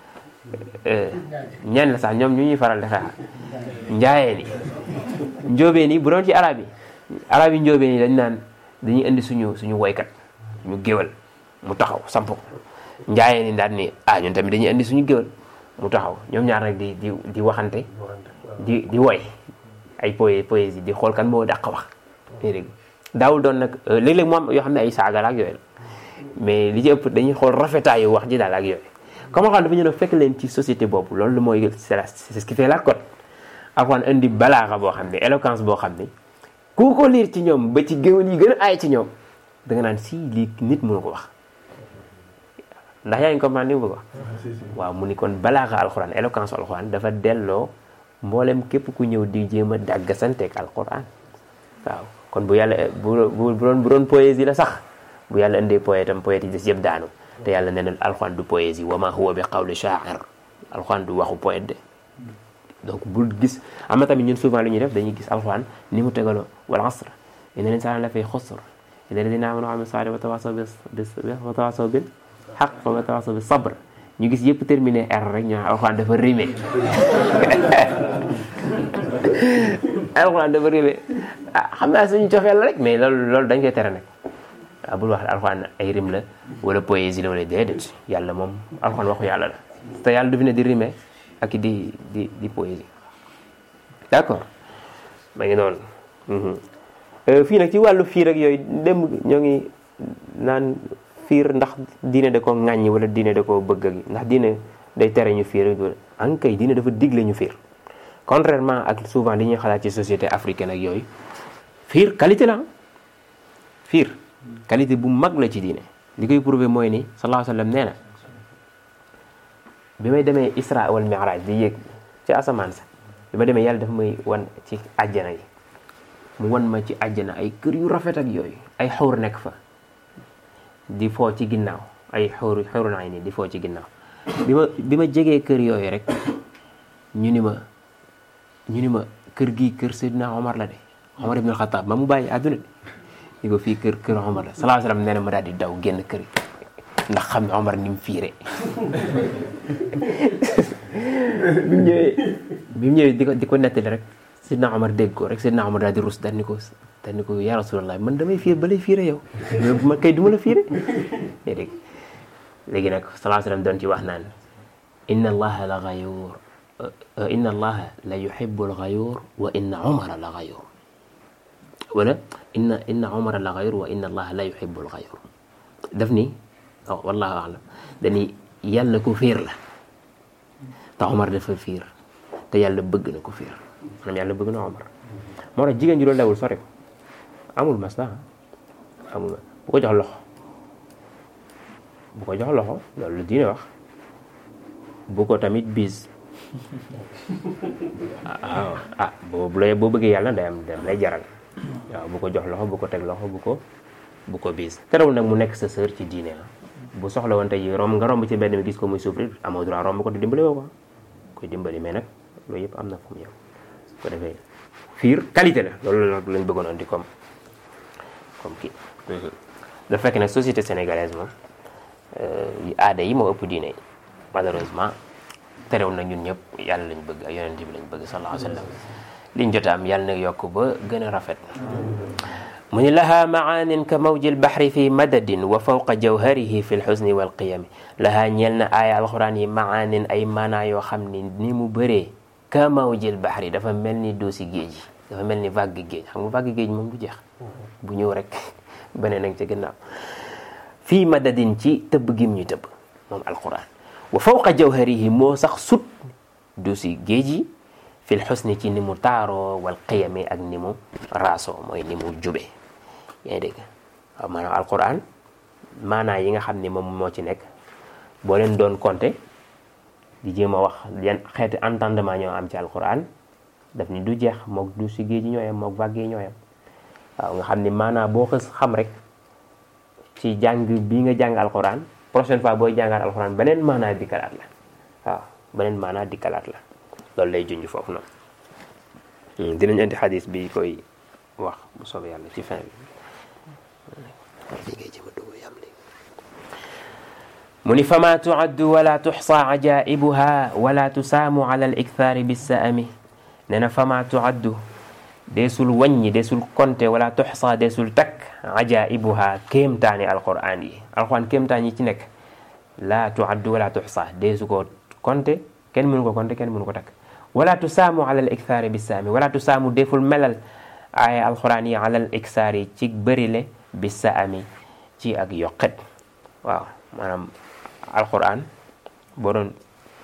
ñan la sax ñoom ñu ñuy faral di xeex njaayeen yi njóobeen yi bu doon ci arab yi arab yi njóobeen yi dañ naan dañuy indi suñu suñu woykat ñu géwal mu taxaw samp ko njaayeen yi daal ni ah ñun tamit dañuy indi suñu géwal mu taxaw ñoom ñaar nag di di di waxante di di woy ay poé poésie di xool kan moo dàq wax dégg daawul doon nag léeg-léeg mu am yoo xam ne ay saaga la ak yooyu la mais li ci ëpp dañuy xool rafetaayu wax ji daal ak yooyu comme xam dafa ñu ne fekk leen ci société boobu loolu mooy c'est ce qui fait la cote Alxuraan indi balaaxa boo xam ne éloquence boo xam ne ku ko liir ci ñoom ba ci géwél yi gën a aay ci ñoom da nga naan si lii nit mënu ko wax ndax yaa ngi comprendre ni mu bëgg wax waaw mu ni kon balaaxa alxuraan éloquence alxuraan dafa delloo mboolem képp ku ñëw di jéem a dàggasanteeg alquran waaw kon bu yàlla bu bu doon bu doon poésie la sax bu yàlla indee poète am poète yi des yëpp daanu te yàlla nee na alquran du poésie wa ma huwa bi qawli sha'ir alquran du waxu poète de donc bul gis am na tamit ñun souvent lu ñuy def dañuy gis alquran ni mu tegaloo wal asr inna l-insana la fi xusr illa alladina amanu wa amilu salihati wa tawasaw bis wa tawasaw bil haqq wa tawasaw bis sabr ñu gis yëpp terminé R rek ñu naan alxuraan dafa rimé alxuraan dafa rimé ah xam naa suñu cofeel la rek mais loolu loolu dañ koy tere nag waaw bul wax alxuraan ay rim la wala poésie la wala déedéet yàlla moom alxuraan waxu yàlla la te yàlla du fi ne di rimé ak di di di poésie d'accord ma ngi noonu fii nag ci wàllu fiir ak yooyu dem ñoo ngi naan fiir ndax diine da ko ŋàññi wala diine da ko bëgg ak ndax diine day tere ñu fiir an kay diine dafa digle ñu fiir contrairement ak souvent li ñuy xalaat ci société africaine ak yooyu fiir qualité la fiir qualité bu mag la ci diine li koy prouver mooy ni sallallahu alayhi wa sallam nee na bi may demee isra wal mi'raj di yéeg ci asamaan sa bi ma demee yàlla dafa may wan ci àjjana yi mu wan ma ci àjjana ay kër yu rafet ak yooyu ay xawr nekk fa di foo ci ginnaaw ay xawru xawru naa nii di foo ci ginnaaw bi ma bi ma jegee kër yooyu rek ñu ni ma ñu ni ma kër gii kër Seydina Omar la de Omar ibn Khattab ma mu bàyyi àdduna de ñu ko fii kër kër Omar la sallallahu alayhi wasallam nee na ma daal di daw génn kër ndax xam ne Omar ni mu fiire bi mu ñëwee bi mu ñëwee di ko di ko nettali rek Seydina Omar dégg ko rek Seydina Omar daal di rus daal ni ko daal ni ko yaa Rasulallah man damay fiir ba lay fiire yow mais ma kay du ma la fiire dégg léegi nag sallallahu alayhi wasallam doon ci wax naan inna allaha la ghayur inna allaha la yuhibbu al-ghayur wa inna umara la ghayur wala inna inna umara la ghayur wa inna allaha la yuhibbu al-ghayur daf ni oh wallahu a'lam dani yàlla ko fiir la te Omar dafa fiir te yàlla bëgg na ko fiir maanaam yàlla bëgg na Omar moo tax jigéen ji loolu lewul sore ko amul maslaha amul bu ko jox loxo bu ko jox loxo loolu la diine wax bu ko tamit bis waaw ah boo boo bëggee yàlla day am dem lay jaral waaw bu ko jox loxo bu ko teg loxo bu ko bu ko bis terewul nag mu nekk sa sœur ci diine bu soxla woon tey romb nga romb ci benn mi gis ko muy souffrir amoo droit romb ko di dimbali woo ko koy dimbali mais nag loolu yëpp am na fu mu yem ko defee fiir qualité la loolu lañ bëggoon andi comme comme kii da fekk nag société sénégalaise moom aada yi moo ëpp diine yi malheureusement terewul na ñun ñëpp yàlla lañ bëgg ak yonent bi lañ bëgg sallallahu alayhi wa sallam liñ jot am yàlla na yokk ba gën a rafet mu ni laha maanin ka mawji lbaxri fi madadin wa fawqa jawharihi fi lxusni walqiyami laha ñeel na aaya alxuraan yi maanin ay maanaa yoo xam ni ni mu bëree ka mawji lbaxri dafa mel ni doosi géej dafa mel ni vague géej xam nga vague géej moom du jeex bu ñëw rek beneen nag ca gannaaw fii madadin ci tëbb gim ñu tëbb moom alquran wa fawqa jawharihi moo sax sut du si géej yi fil xusni ci ni mu taaroo wal qiyami ak ni mu raasoo mooy ni mu jube yaa ngi dégg waaw maanaam alquran maanaa yi nga xam ne moom moo ci nekk boo leen doon compter di jéem a wax yan xeeti entendement ñoo am ci alquran daf ni du jeex mook du si géej yi ñooyam mook vague yi ñooyam waaw nga xam ni maanaa boo xës xam rek ci jàng bii nga jàng alxuraan prochaine fois booy jàngaat alxuraan beneen maanaa dikkalaat la waaw beneen maanaa dikkalaat la loolu lay junj foofu noonu dinañ indi xadis bi koy wax bu soobee yàlla ci fin bi ngay jëm a dugg yam léegi mu ni fama tuaddu wala tuxsa ajaibuha wala tusaamu ala al ikthaari bisaami nee na fama tuaddu deesul wàññi deesul konte wala tuxsa deesul takk ajaibuha kéemtaani alquran yi alquran kéemtaan yi ci nekk laa tuaddu wala tuxsa deesu ko konte kenn mënu ko konte kenn mënu ko takk wala tusaamu ala al ikthaari bisaami wala tusaamu deful melal ay alquran yi ala al ikthaari ci bërile bisaami ci ak yokkat waaw maanaam alquran boo doon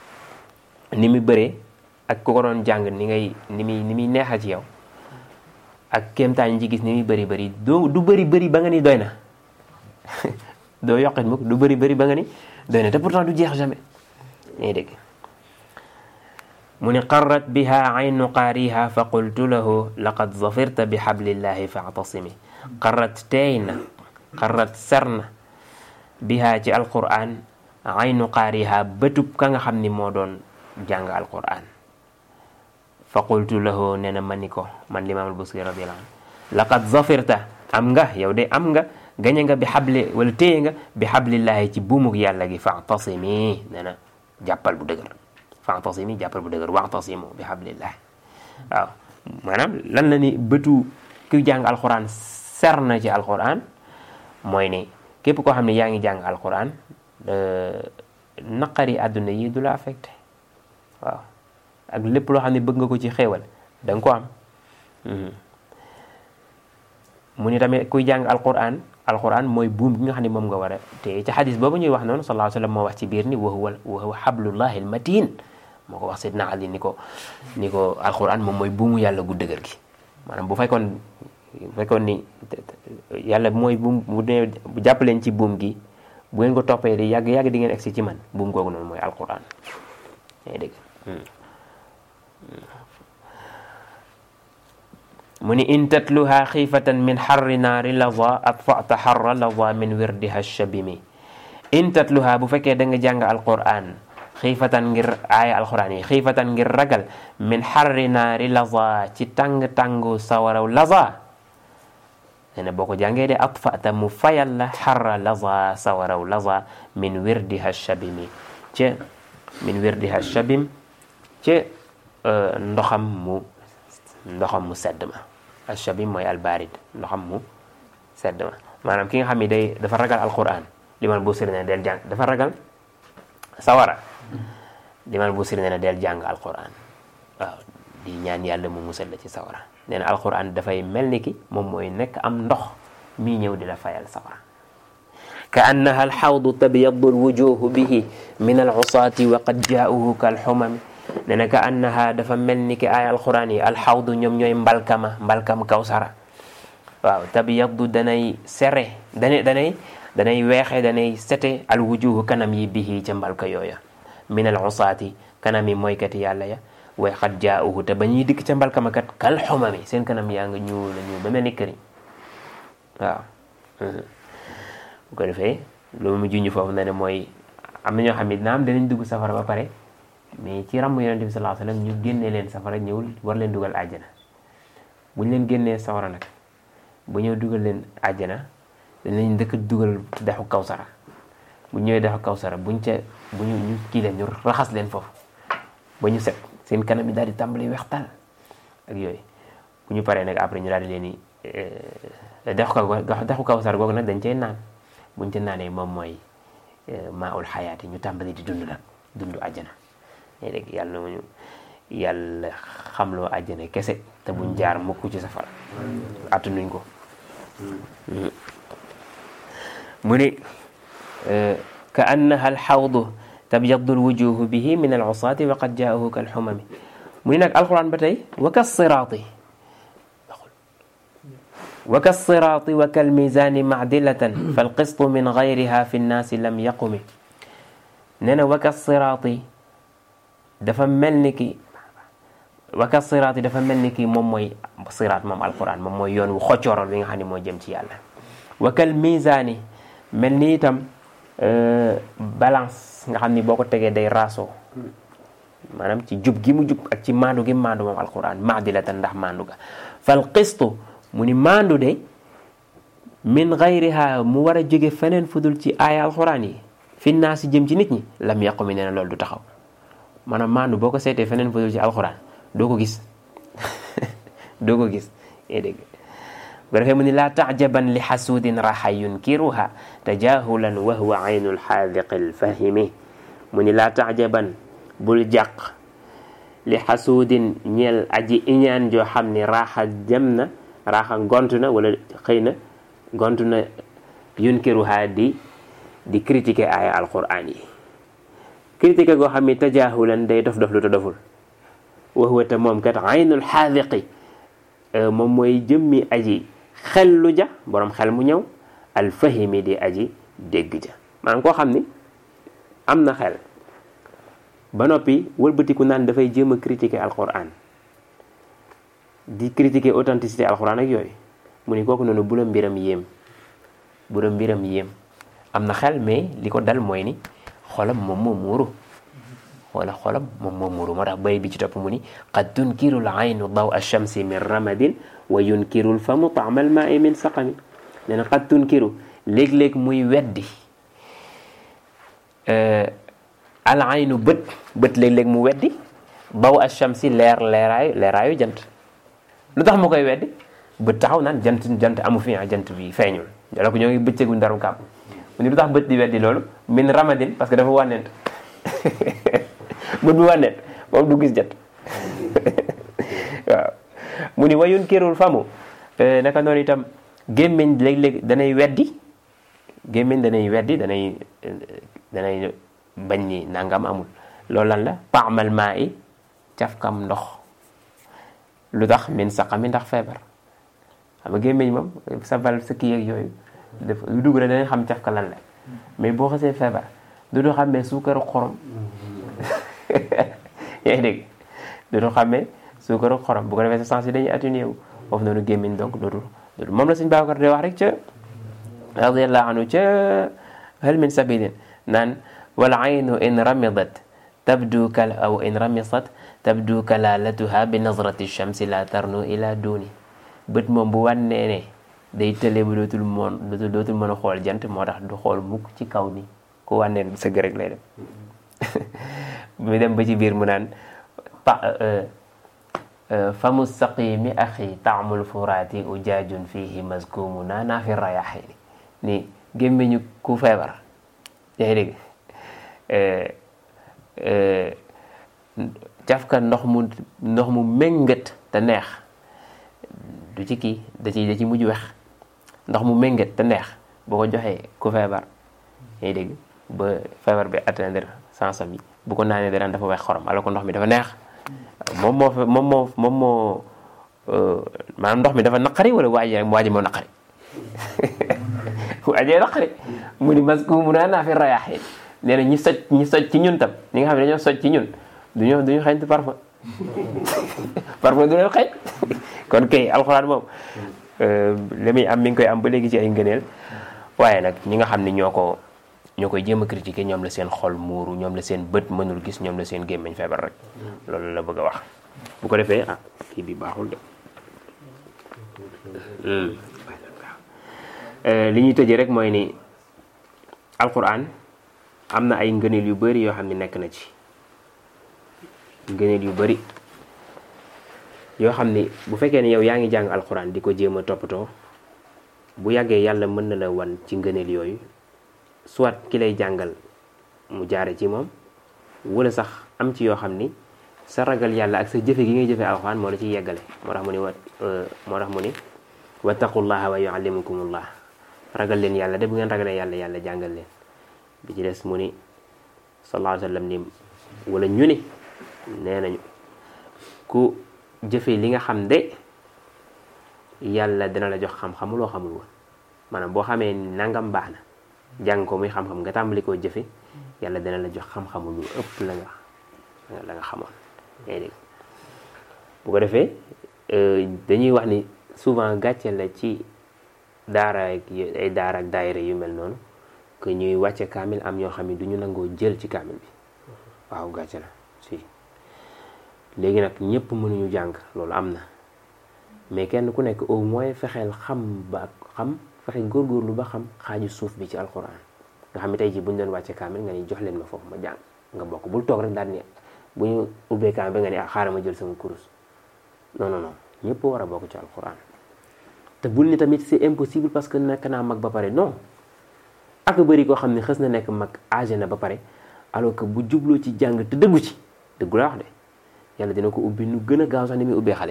ni muy bëree ak ku ko doon jàng ni ngay ni muy ni muy neexa ci yow ak kéemtaan yi ci gis ni muy bëri bëri doo du bëri bëri ba nga ni doy na doo yokkit mukk du bëri bëri ba nga ni doy na te pourtant du jeex jamais ngay dégg mu ni qarrat biha aynu qaariha fa qultu lahu laqad zafirta bi xablillahi faatasimi qarrat teey na qarrat ser na biha ci alquran aynu qaariha bëtub ka nga xam ni moo doon jàng alquran fa qultu lahu nee na ma ni ko man limaam albusiri radiallahu anhu laqad zafirta am nga yow de am nga gañe nga bi xabli wala téye nga bi xablillahi ci buumug yàlla gi faatasimi nee na jàppal bu dëgër faatasimi jàppal bu dëgër waxtasimu bi xablillahi waaw maanaam lan la ni bëtu kuy jàng alquran ser na ci alquran mooy ni képp koo xam ne yaa ngi jàng alquran naqari àdduna yi du la affecté waaw ak lépp loo xam ne bëgg nga ko ci xéewal da nga ko am mu ni tamit kuy jàng alquran alquran mooy buum gi nga xam ne moom nga war a te ci xadis boobu ñuy wax noonu sallallahu alayhi wa sallam moo wax ci biir ni wa huwa wa huwa xablullahi almatin moo ko wax Seydina Ali ni ko ni ko alquran moom mooy buumu yàlla gu dëgër gi maanaam bu fekkoon bu fekkoon ni yàlla mooy buum bu dee bu jàpp leen ci buum gi bu ngeen ko toppee di yàgg yàgg di ngeen egsi ci man buum googu noonu mooy alquran yaa dégg mu ni in tatluha xiifatan min xarri naari laza atfata xarra laza min wirdiha shabimi in tatluha bu fekkee da nga jàng alquran xiifatan ngir aaya alquran yi xiifatan ngir ragal min xarri naari laza ci tàng-tàngu sawaraw laza nee na boo ko jàngee de atfata mu fayal la xarra laza sawaraw laza min wirdiha shabimi ca min wirdiha shabim ca ndoxam mu ndoxam mu sedd ma ashabim mooy albarid ndoxam mu sedd ma maanaam ki nga xam ne day dafa ragal alquran limal bu siri ne del jàng dafa ragal sawara limal bu siri ne del jàng alquran waaw di ñaan yàlla mu musal la ci sawara nee na alquran dafay mel ni ki moom mooy nekk am ndox mii ñëw di la fayal sawara ka annaha alxawdu tabyaddu alwujuhu bihi min alusaati wa qad jaauhu kalxumami nee na ka annaha dafa mel ni ki ay alquran yi alxawdu ñoom ñooy mbalkama mbalkam kawsara waaw tabyaddu danay sere danay danay danay weexe danay sete alwujuhu kanam yi bihi ca mbalka yooya min alusaati kanam yi mooykati yàlla ya way xat jaauhu te ba ñuy dikk ca mbalkama kat kal xumami seen kanam yaa nga ñuul la ñuul ba mel ni këriñ waaw bu ko defee loolu mu junj foofu na ne mooy am na ñoo xam ne naam danañ dugg safara ba pare mais ci ràmm yonente bi sallallahu alayhi wasallam ñu génnee leen safara ñëwul war leen dugal àjjana bu ñu leen génnee safara nag bu ñëw dugal leen àjjana danañ ndëkk dugal dexu kawsara bu ñëwee dexu kawsara buñ ca bu ñu ñu kii leen ñu raxas leen foofu ba ñu set seen kanam yi daal di tàmbali weextal ak yooyu bu ñu paree nag après ñu daal di leen di dexu kaw dexu kawsara googu nag dañ cay naan buñ ca naanee moom mooy maa ul xayaat yi ñu tàmbali di dund nag dund àjjana léegi dégg yàlla na ñu yàlla xamloo àjjana kese te buñ jaar mukk ci safara attanuñ ko mu ni ka annaha alxawdu tabyaddu alwujuhu bihi min alusaati wa qad jaahu kalxumami mu ni nag alquran ba tey wa kasiraati wa kasiraati wa kalmisaani macdilatan falqistu min gayriha fi nnaasi lam yaqumi nee na wa kasiraati dafa mel ni ki waka siraat yi dafa mel ni ki moom mooy siraat moom alquran moom mooy yoon wu xoccooral bi nga xam ne moo jëm ci yàlla wakal misaani mel ni itam balance nga xam ni boo ko tegee day raasoo maanaam ci jub gi mu jub ak ci maandu gi maandu moom alquran maadilatan ndax maandu ga fal qistu mu ni maandu de min gayriha mu war a jóge feneen fudul ci aaya alquran yi fi naa si jëm ci nit ñi lam yàqu mi nee na loolu du taxaw maanaam maandu boo ko seetee feneen fudul ci alquran doo ko gis doo ko gis yaa dégg bu ko defee mu ni laa tajaban li xasuudin raxa yunkiruha tajahulan wa huwa aynu lxaadiqi lfahimi mu ni laa tajaban bul jàq li xasuudin ñeel aji iñaan joo xam ni raaxa jëm na raaxa gont na wala xëy na gont na yunkiruha di di critiquer aaya alquran yi critique goo xam ni tajahulan day dof dof lu ta doful wa huwa te moom kat aynul xaadiqi moom mooy jëmmi aji xellu ja borom xel mu ñëw alfahimi di aji dégg ja maanaam koo xam ni am na xel ba noppi wëlbatiku naan dafay jéem a critiquer alquran di critiquer authenticité alquran ak yooyu mu ni kooku noonu bu la mbiram yéem bu la mbiram yéem am na xel mais li ko dal mooy ni xolam moom moo muuru wala xolam moom moo muuru moo tax bay bi ci topp mu ni qad tunkiru l aynu daw alchamsi min ramadin wa yunkiru l famu taama al maai min saqami nee na qad tunkiru léeg-léeg muy weddi al aynu bët bët léeg-léeg mu weddi daw alchamsi leer leeraayu leeraayu jant lu tax mu koy weddi bët taxaw naan jant jant amu fi jant bi feeñul jala ko ñoo ngi bëccëgu ndaru kàpp mu ni lu tax bët di weddi loolu min ramadin parce que dafa wànnent bët bu wànnent moom du gis jant waaw mu ni wayun kirul famu naka noonu itam gémmiñ léeg-léeg danay weddi gémmiñ danay weddi danay danay bañ ni nangam amul loolu lan la paamal maa i cafkam ndox lu tax min saqami ndax feebar xam nga gémmiñ moom sa val sa kii ak yooyu def lu dugg rek danañ xam cafka lan la mais boo xasee feebar du du xàmmee suukaru xorom yaa ngi dégg du du xàmmee suukaru xorom bu ko defee sa sens yi dañuy atténué wu foofu noonu gémmiñ donc dootul dootul moom la suñ Babacar di wax rek ca radiallahu anhu ca hal min sabilin naan wal aynu in ramidat tabdu kal aw in ramisat tabdu kalalatuha bi nazrati shamsi la tarnu ila duni bët moom bu wànnee ne day tële bu dootul moon dootul mën a xool jant moo tax du xool mukk ci kaw ni ku wànnee sëgg rek lay dem mu dem ba ci biir mu naan famu saqimi axi taamul furaati ujaajun fihi maskumu naa naa fi rayaxini ni gémmiñu ku feebar yaa ngi dégg cafka ndox mu ndox mu méngat te neex du ci kii da ci da ci mujj wex ndox mu méngat te neex boo ko joxee ku feebar yaa ngi dégg ba feebar bi atteindre sansam yi bu ko naanee dara dafa wex xorom alors que ndox mi dafa neex moom moo fa moom moo moom moo maanaam ndox mi dafa naqari wala waa ji waa ji moo naqari waa jee naqari mu ni mas ku mu naa naa fi rayaaxee nee na ñi soj ñi soj ci ñun tam ñi nga xam ne dañoo soj ci ñun duñu duñu xeeñ parfum parfum du leen xeeñ kon kay alxuraan moom li muy am mi ngi koy am ba léegi ci ay ngëneel waaye nag ñi nga xam ne ñoo ko ñoo koy jéem a critiquer ñoom la seen xol muuru ñoom la seen bët mënul gis ñoom la seen gémmiñ feebar rek loolu la bëgg a wax bu ko defee ah kii bi baaxul de li ñuy tëjee rek mooy ni alquran am na ay ngëneel yu bari yoo xam ne nekk na ci ngëneel yu bari yoo xam ni bu fekkee ne yow yaa ngi jàng alquran di ko jéem a toppatoo bu yàggee yàlla mën na la wan ci ngëneel yooyu soit ki lay jàngal mu jaare ci moom wala sax am ci yoo xam ni sa ragal yàlla ak sa jëfe gi ngay jëfe alxuraan moo la ciy yeggale moo tax mu ni wa moo tax mu ni wattaqullaha wa yuallimukumullah ragal leen yàlla de bu ngeen ragalee yàlla yàlla jàngal leen bi ci des mu ni sallallahu alayhi wa sallam ni wala ñu ni nee nañu ku jëfe li nga xam de yàlla dina la jox xam-xamu loo xamul woon maanaam boo xamee nangam baax na jàng ko muy xam-xam nga tàmbali koo jëfe yàlla dina la jox xam-xamu lu ëpp la nga la nga xamoon yaa dégg bu ko defee dañuy wax ni souvent gàcce la ci daara ak ay daara ak daayira yu mel noonu que ñuy wàcce kaamil am ñoo xam ne du ñu nangoo jël ci kaamil bi waaw gàcce la si léegi nag ñëpp mënuñu jàng loolu am na mais kenn ku nekk au moins fexeel xam ba xam fexe góorgóorlu ba xam xaaju suuf bi ci alxuraan nga xam ne tey jii bu ñu doon wàcce kaamil nga ni jox leen ma foofu ma jàng nga bokk bul toog rek daal ni bu ñu ubbee kaamil ba nga ni ah xaaral ma jël sama kurus non non non ñëpp war a bokk ci alxuraan te bul ni tamit c'est impossible parce que nekk naa mag ba pare non ak bëri koo xam ne xës na nekk mag âgé na ba pare alors que bu jubloo ci jàng te dëggu ci dëggu la wax de yàlla dina ko ubbi nu gën a gaaw sax ni muy ubbee xale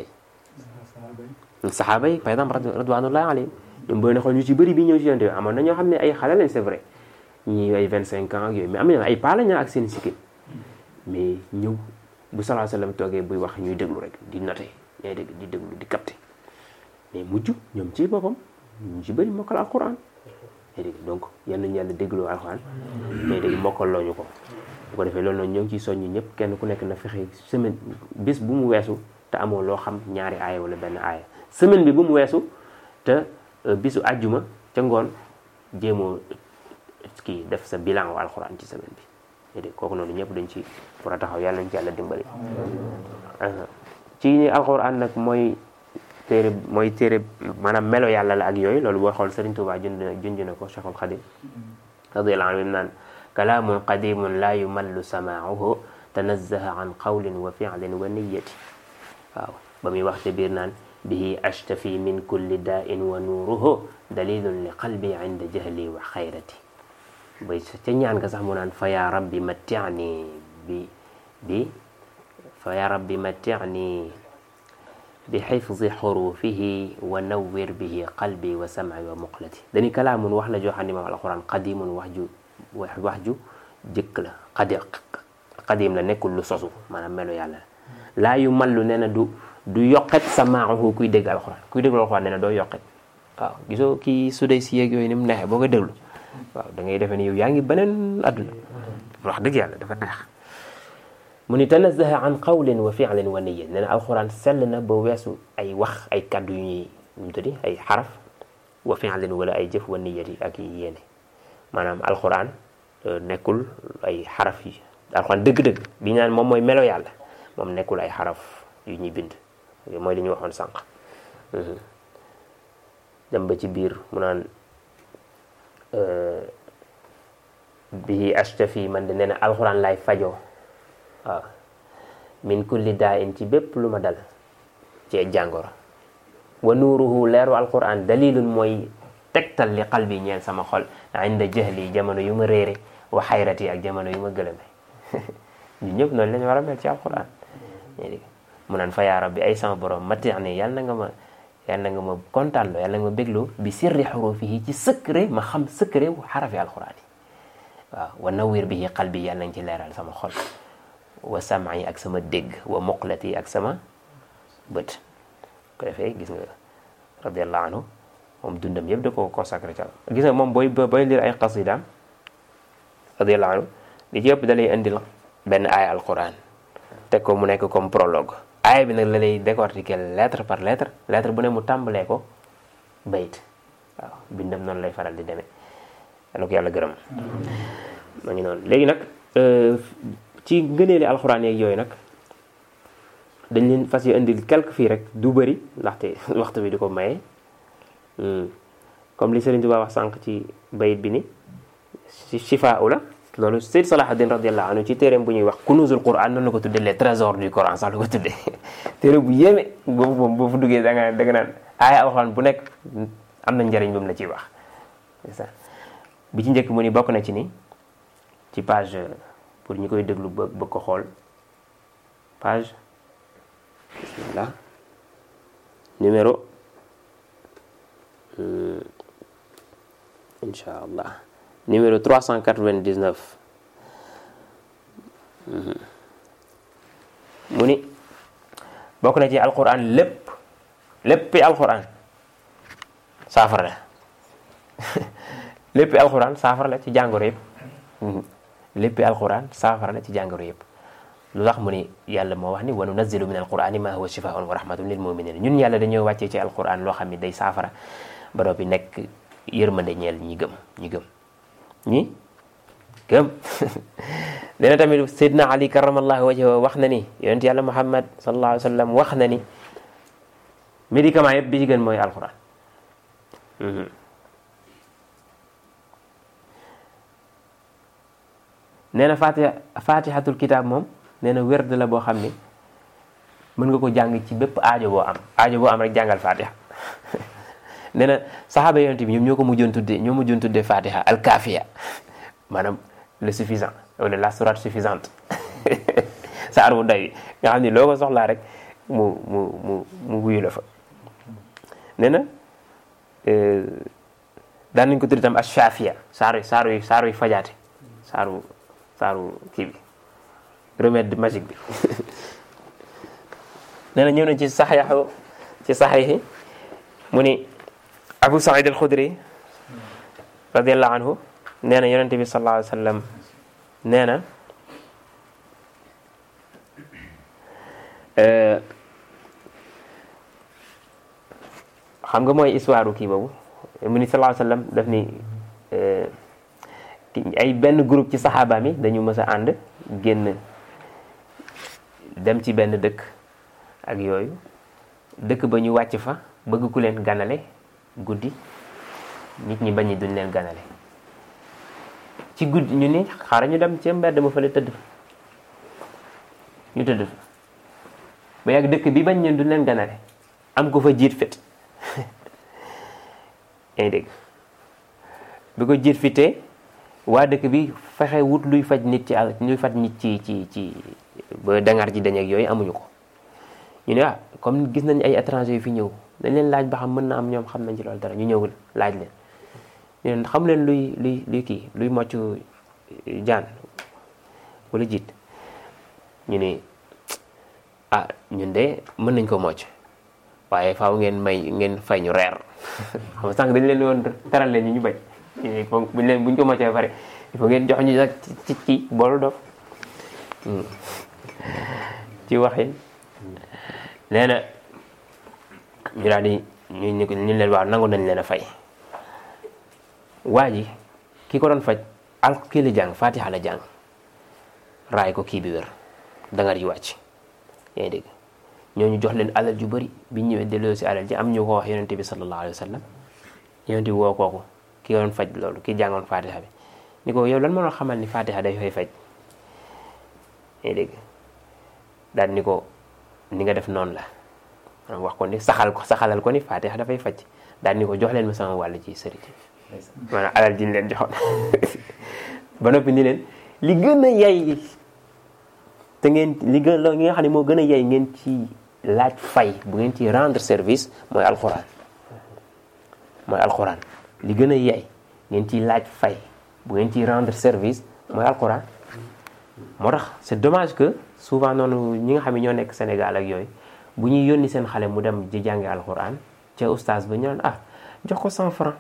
yi saxaaba yi par exemple radwanullahi alayhim ñoom booy na xool ñu ci bëri bi ñëw ci yonte bi amoon na ñoo xam ne ay xale lañ c'est vrai ñii ay vingt cinq ans ak yooyu mais am na ay paa lañ ak seen sikkim mais ñëw bu salaa sallam toogee buy wax ñuy déglu rek di noté ñay dégg di déglu di capté mais mujj ñoom ci boppam ñu ci bëri mokkal alquran ñay dégg donc yal nañu yàlla dégloo alquran ñay dégg mokkal loo ñu ko bu ko defee loolu noonu ñoo ngi ciy soññi ñëpp kenn ku nekk na fexe semaine bis bu mu weesu te amoo loo xam ñaari aaya wala benn aaya semaine bi bu mu weesu te bisu àjjuma ca ngoon jéemoo kii def sa bilan wa alxuraan ci semaine bi dégg kooku noonu ñëpp dañ ci war a taxaw yàlla nañ ci yàlla dimbali ci ni alxuraan nag mooy téere mooy téere maanaam melo yàlla la ak yooyu loolu boo xool Sëriñ Tuubaa jund na junj na ko Cheikhul Xadim radiyallahu anhu naan kalaamun qadimun laa yumallu samaauhu tanazzaha an qawlin wa fi'lin wa niyati waaw ba muy wax te biir naan bihi ashtafi min kulli daa'in wa nuuruhu dalilun li qalbi inda jahli wa xayrati bay ca ñaan nga sax mu naan fa yaa rabbi matti'ni bi bi fa yaa rabbi matti'ni bi xifzi xurufihi wa nawwir bihi qalbi wa sam'i wa muqlati dañu kalaamun wax la joo xam ne moom alquran qadimun wax ju wax ju jëkk la qadi qadim la nekkul lu sosu maanaam melo yàlla la laa yu mallu nee na du du yoqet samaahu kuy dégg alquran kuy déglu alquran nee na doo yoqet waaw gisoo kii su dee si yeeg yooyu ni mu neexee boo ko déglu waaw da ngay defee ni yow yaa ngi beneen adduna wax dëgg yàlla dafa neex mu ni tanazaha an qawlin wa fi'lin wa niyya nee na alquran sell na ba weesu ay wax ay kaddu yu ñuy nu mu tuddi ay xaraf wa fi'lin wala ay jëf wa niyyati ak yéene maanaam alquran nekkul ay xaraf yi alquran dëgg-dëgg bi ñu naan moom mooy melo yàlla moom nekkul ay xaraf yu ñuy bind mooy li ñu waxoon sànq dem ba ci biir mu naan bihi ashtafi man de nee na alquran lay fajoo waaw min kulli daa in ci bépp lu ma dal ci jàngoro wa nuuruhu leeru alquran dalilun mooy tegtal li qalbi ñeel sama xol inda jahli jamono yu ma réere wa xayrati ak jamono yu ma gëlëme ñun ñëpp noonu lañu war a mel ci alquran mu naan fa yaa rabbi ay sama borom mati ne yàlla na nga ma yàlla na nga ma kontaan loo yàlla na nga ma bégloo bi sirri xurufihi ci secret ma xam secret wu xarafi alquran yi waaw wa nawwir bihi qalbi yàlla na nga ci leeral sama xol wa sam'i ak sama dégg wa muqlati ak sama bët ko defee gis nga radiallahu anhu moom dundam yëpp da ko consacré ca gis nga moom booy booy lire ay qasidaam radiallahu anhu li ci yëpp da lay indil benn aaya alquran teg ko mu nekk comme prologue aaya bi nag la lay décortiquer lettre par lettre lettre bu ne mu tàmbalee ko bayit waaw bindam noonu lay faral di demee yàlla ko yàlla gërëm ma ngi noonu léegi nag ci ngëneeli alxuraan yeeg yooyu nag dañ leen fas yi indil quelque fii rek du bëri ndaxte waxtu bi di ko maye comme li Sëriñ Tuubaa wax sànq ci bayit bi ni si shifaa la loolu Seyd Salahuddin radiyallahu anhu ci téeréem bu ñuy wax kunuzul Qur'an noonu la ko tuddee les trésors du Coran sax la ko tuddee téere bu yéeme boobu moom boo fu duggee da nga da nga naan aaya alxuraan bu nekk am na njëriñ bu mu la ciy wax bi ci njëkk mu ni bokk na ci ni ci page pour ñi koy déglu ba bëgg ko xool page bismillah numéro incha allah numéro 399 mu ni bokk na ci alquran lépp léppi alquran saafara la léppi alquran saafara la ci jàngoro yëpp léppi alquran saafara la ci jàngoro yëpp lu tax mu ni yàlla moo wax ni wa nunazzilu min alqurani ma huwa shifaun wa rahmatun lil muminin ñun yàlla dañoo wàccee ci alquran loo xam ne day saafara ba noppi nekk yërmande ñeel ñi gëm ñi gëm ñi gëm nee na tamit Seydina Ali karamallahu wajhahu wax na ni yonent yàlla Muhammad sallallahu alayhi wa sallam wax na ni médicament yëpp bi ci gën mooy alquran nee na fatiha fatihatul kitab moom nee na werd la boo xam ni mën nga ko jàng ci bépp aajo boo am aajo boo am rek jàngal fatiha nee na saxaaba yonent bi ñoom ñoo ko mujjoon tuddee ñoo mujjoon tuddee fatiha al kafiya maanaam le suffisant wala la sourate suffisante saar bu doy nga xam ni loo ko soxlaa rek mu mu mu mu wuyu la fa nee na daan nañ ko tudd itam ash-shafiya saaru saaru yi saaru yi fajaate saaru saaru kii bi remède magique bi nee na ñëw na ci saxiixu ci saxiixi mu ni Abu Saïd al-Khudri radiyallahu anhu nee na yonente bi sallallahu alayhi wa sallam nee na xam nga mooy histoire kii boobu mu ni sallallahu alayhi wasallam daf ni ay benn groupe ci saxaaba mi dañu mës a ànd génn dem ci benn dëkk ak yooyu dëkk ba ñu wàcc fa bëgg ku leen ganale guddi nit ñi bañ duñ leen ganale ci guddi ñu ni xaaral ñu dem ci mbedd ma fële tëdd ñu tëdd fa ba yàgg dëkk bi bañ ñeen duñ leen ganale am ko fa jiit fit yaa ngi dégg bi ko jiit fitee waa dëkk bi fexe wut luy faj nit ci àll luy faj nit ci ci ci ba dangar ji dañ ak yooyu amuñu ko ñu ne ah comme gis nañ ay étranger yu fi ñëw dañ leen laaj ba xam mën na am ñoom xam nañ ci loolu dara ñu ñëw laaj leen ñu leen xam leen luy luy luy kii luy mocc jaan wala jiit ñu ne ah ñun de mën nañ ko mocc waaye faaw ngeen may ngeen fay ñu reer xam nga sànq dañ leen woon teral leen ñu ñu bañ il faut buñ leen buñ ko moccee pare il faut ngeen jox ñu nag ci ci boolu dof ci waxin nee na ñu daal di ñu ñu ñu leen waaw nangu nañ leen a fay waa ji ki ko doon faj al kii la jàng fatiha la jàng raay ko kii bi wér dangar ji wàcc yaa ngi dégg ñooñu jox leen alal ju bëri bi ñëwee delloo si alal ji am ñu ko wax yonente bi sallallahu alayhi wa sallam yonente bi woo kooku ki doon faj loolu ki jàngoon fatiha bi ni ko yow lan moo xamal ni fatiha day fay faj yaa ngi dégg daal ni ko ni nga def noonu la wax ko ni saxal ko saxalal ko ni fatiha dafay faj daal ni ko jox leen ma sama wàll ci sëriñ maanaam alal ji ñu leen joxoon ba noppi ni leen li gën a yay te ngeen li gën la nga xam ne moo gën a yay ngeen ci laaj fay bu ngeen ci rendre service mooy alxuraan mooy alxuraan li gën a yay ngeen ciy laaj fay bu ngeen ciy rendre service mooy alxuraan moo tax c'est dommage que souvent noonu ñi nga xam ne ñoo nekk Sénégal ak yooyu bu ñuy yónni seen xale mu dem di jàngi alxuraan ca oustaz ba ñu naan ah jox ko cent franc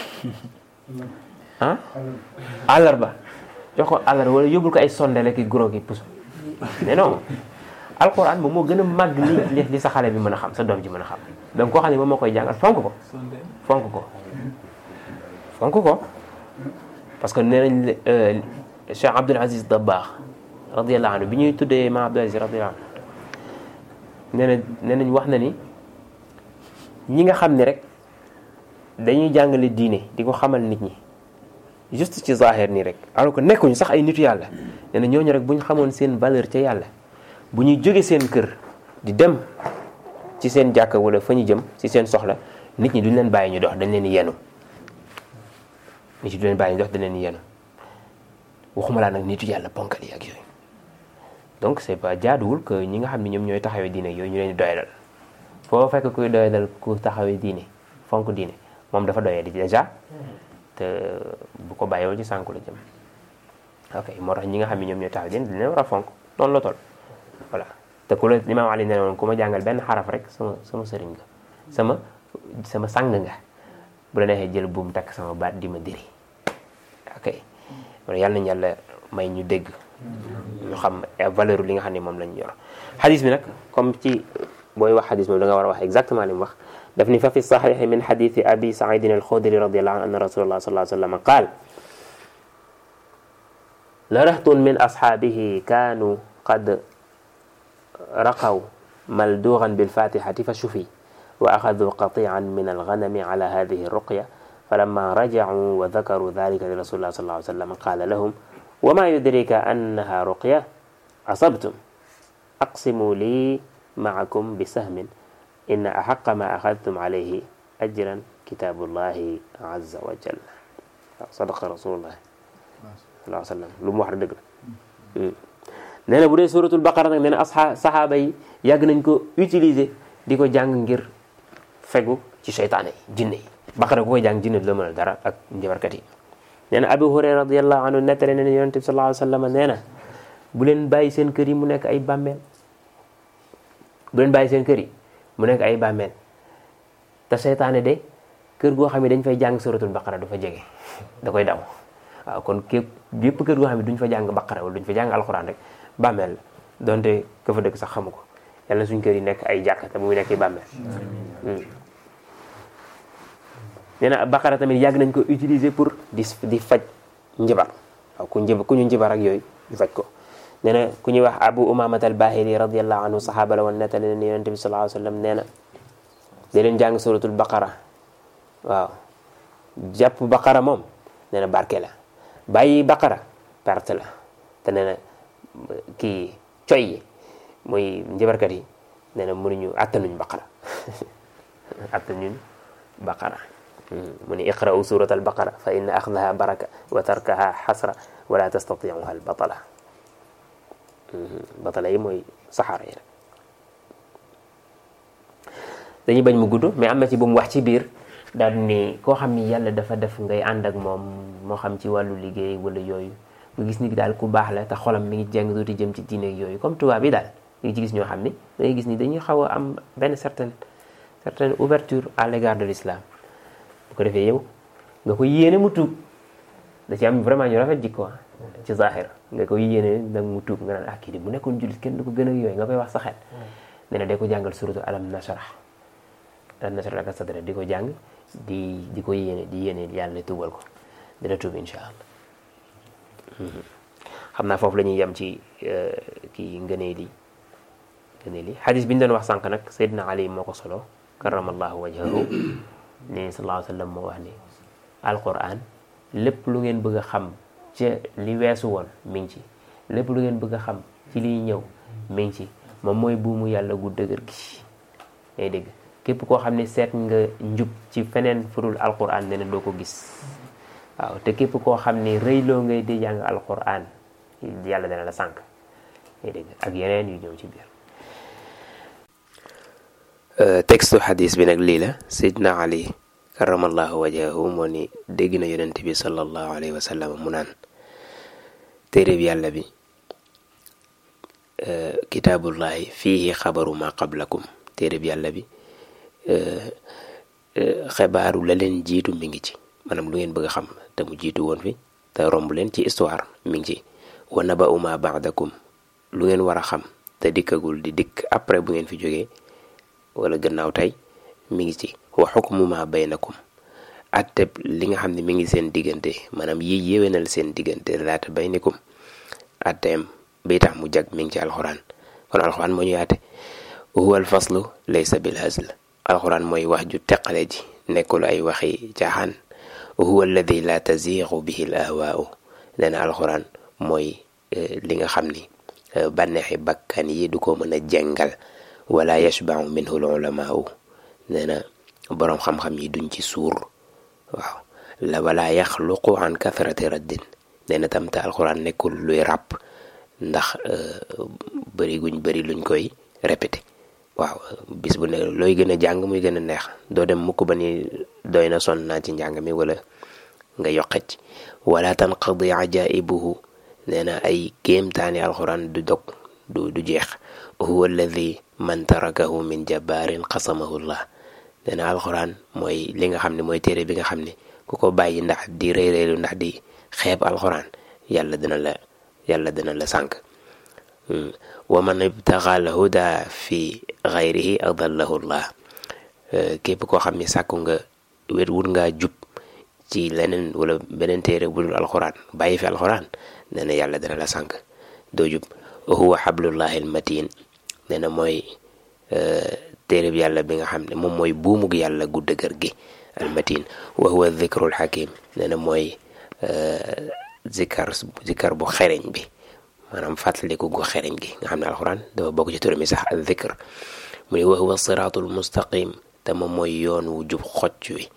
ah àllarba jox ko àllarba wala yóbbul ko ay sondele ki guro ki puso mais non alxuraan moom moo gën a màgg li li sa xale bi mën a xam sa doom ji mën a xam donc koo xam ne moom moo koy jàngal fonk ko fonk ko fonk ko parce que nee nañ Cheikh Abdul Aziz Dabakh radiyallahu anhu bi ñuy tuddee ma Abdul Aziz radiyallahu anhu nee na nee nañ wax na ni ñi nga xam ne rek dañuy jàngale diine di ko xamal nit ñi juste ci zahir nii rek alors que nekkuñu sax ay nitu yàlla nee na ñooñu rek bu ñu xamoon seen valeur ca yàlla bu ñuy jóge seen kër di dem ci seen jàkka wala fa ñu jëm ci seen soxla nit ñi duñ leen bàyyi ñu dox dañ leen yenu nit ñi duñ leen bàyyi ñu dox dañ leen yenu waxuma laa nag nitu yàlla ponkal yi ak yooyu donc c'est pas jaaduwul que ñi nga xam ne ñoom ñooy taxawee diine yooyu ñu leen di doyadal foo fekk kuy doyadal ku taxawee diine fonk diine moom dafa doyee di déjà te bu ko bàyyiwul ci sànku la jëm ok moo tax ñi nga xam ne ñoom ñooy taxawee diine dañ leen war a fonk noonu la toll voilà te ku la Imaam Ali ne woon ku ma jàngal benn xaraf rek sama sama sëriñ nga sama sama sang nga bu la neexee jël buum takk sama baat di ma diri ok yàlla nañu yàlla may ñu dégg ñu xam valeur li nga xam ne moom lañ yor xadis bi nag comme ci booy wax xadis moom da nga war a wax exactement li mu wax daf ni fa fi saxiixi min xadisi abi saidin alxudri radiallahu anhu anna rasulallah sallallahu alayhi wa sallam qaal la rahtun min asxaabihi kaanu qad raqaw maldugan bilfatixati fa shufi wa axadu qatian min alganami ala hadihi ruqya فلما رجعوا وذكروا ذلك لرسول الله صلى الله عليه وسلم قال لهم وما يدريك أنها رقية أصبتم أقسموا لي معكم بسهم إن أحق ما أخذتم عليه أجرا كتاب الله عز وجل صدق رسول الله صلى الله عليه وسلم lu mu wax dëgg la nee na bu dee suratul baqara nag nee na asxa saxaaba yi yàgg nañ ko utiliser di ko jàng ngir fegu ci seytaane yi jinne yi baqara ku koy jàng jinne du la mënal dara ak njabarkat yi nee na abu hurayra radiallahu anhu nettale ne yonent bi sallallahu alayhi wa sallam nee na bu leen bàyyi seen kër yi mu nekk ay bàmmeel bu leen bàyyi seen kër yi mu nekk ay bàmmeel te seytaane de kër goo xam ne dañ fay jàng suratul baqara du fa jege da koy daw waaw kon képp bépp kër goo xam ne duñ fa jàng baqara wala duñ fa jàng alxuraan rek bàmmeel donte ka fa dëkk sax xamu ko yàlla suñ kër yi nekk ay jàkka te bu muy nekk bàmmeel nee na baqara tamit yàgg nañ ko utiliser pour di di faj njibar waaw ku njib ku ñu njibar ak yooyu di faj ko nee na ku ñuy wax abu umamat al bahili radiallahu anhu sahaaba la woon nettali ne yonente bi sallallahu alayhi wa sallam nee na da leen jàng suratul baqara waaw jàpp baqara moom nee na barke la bàyyi baqara perte la te nee na kii coy yi muy njabarkat yi nee na mënuñu attanuñ baqara attanuñ baqara mu ni iqra'u surat al baqara fa inna axdaha baraka wa tarkaha xasra wala tastatiuha al batala batala yi mooy saxaara yi rek dañuy bañ mu gudd mais am na ci bu mu wax ci biir daal ni koo xam ni yàlla dafa def ngay ànd ak moom moo xam ci wàllu liggéey wala yooyu nga gis ni daal ku baax la te xolam mi ngi jàng tuuti jëm ci diine ak yooyu comme tubaab bi daal nga ci gis ñoo xam ni da ngay gis ni dañuy xaw a am benn certaine certaine ouverture à l'égard de l'islam bu ko defee yow nga ko yéene mu tuub da ci am vraiment ñu rafet jikko ci zahir nga ko yéene nag mu tuub nga naan ah kii di bu nekkoon jullit kenn du ko gën a yooyu nga koy wax sa xel nee na day ko jàngal suratu alam nashrah alam nashrah laka sadrak di ko jàng di di ko yéene di yéene yàlla tuubal ko dina tuub insha allah xam naa foofu la ñuy yem ci kii ngëneel yi ngëneel yi xadis bi ñu doon wax sànq nag Seydina Ali moo ko solo karamallahu wajhahu ne sallallahu alayhi wa sallam moo wax ni alquran lépp lu ngeen bëgg a xam ca li weesu woon mi ngi ci lépp lu ngeen bëgg a xam ci liy ñëw mi ngi ci moom mooy buumu yàlla gu dëgër gi ngay dégg képp koo xam ne seet nga njub ci feneen furul alquran ne na doo ko gis waaw te képp koo xam ne rëyloo ngay di jàng alquran yàlla dana la sànq ngay dégg ak yeneen yu ñëw ci biir textu xadis bi nag lii la Seydina Ali karamallahu wajahu moo ni dégg na yonent bi sallallahu alayhi wa sallam mu naan téere bi yàlla bi kitaabullahi fiihi xabaru ma qablakum téere bi yàlla bi xibaaru la leen jiitu mi ngi ci maanaam lu ngeen bëgg a xam te mu jiitu woon fi te romb leen ci histoire mi ngi ci wa naba'u ma ba'dakum lu ngeen war a xam te dikkagul di dikk après bu ngeen fi jógee wala gannaaw tey mi ngi ci wa xukmu ma baynakum atteb li nga xam ne mi ngi seen diggante maanaam yi yéwénal seen diggante laata baynikum atteem bi tax mu jag mi ngi ci alxuraan kon alxuraan moo ñu yaate huwa alfaslu laysa bil hazl alxuraan mooy wax ju teqale ji nekkul ay waxi caaxaan huwa alladi la taziixu bihi l ahwaau nee na alxuraan mooy li nga xam ni bànneexi bakkan yi du ko mën a jengal wala yashbau minhu l ulamaau nee na boroom xam-xam yi duñ ci suur waaw la wala yaxluqu an kathrati raddin nee na tam te alxuraan nekkul luy ràpp ndax bëri guñ bëri luñ koy répété waaw bis bu ne looy gën a jàng muy gën a neex doo dem mukk ba ni doy na sonn naa ci njàng mi wala nga yoqec wala tanqadi ajaibuhu nee na ay kéemtaani alxuraan du dog du du jeex huwa alladi man tarakahu min jabbaarin qasamahu llah nee na alxuraan mooy li nga xam ne mooy téere bi nga xam ne ku ko bàyyi ndax di rëy rëylu ndax di xeeb alxuraan yàlla dina la yàlla dina la sànk wa man ibtaxa al huda fi xayrihi adallahu llah képp koo xam ne sàkku nga wét wut ngaa jub ci leneen wala beneen téere bu dul alxuraan bàyyi fi alxuraan nee na yàlla dina la sànk doo jub huwa xablullahi almatin nee na mooy téere bi yàlla bi nga xam ne moom mooy buumug yàlla gu dëgër gi almatin wa huwa dhikrul hakim nee na mooy zikar zikar bu xereñ bi maanaam fàttaliku gu xereñ gi nga xam ne alxuraan dafa bokk ci turam mi sax al dhikr mu ne wa huwa siraatul mustaqim te moom mooy yoon wu jub xocc wi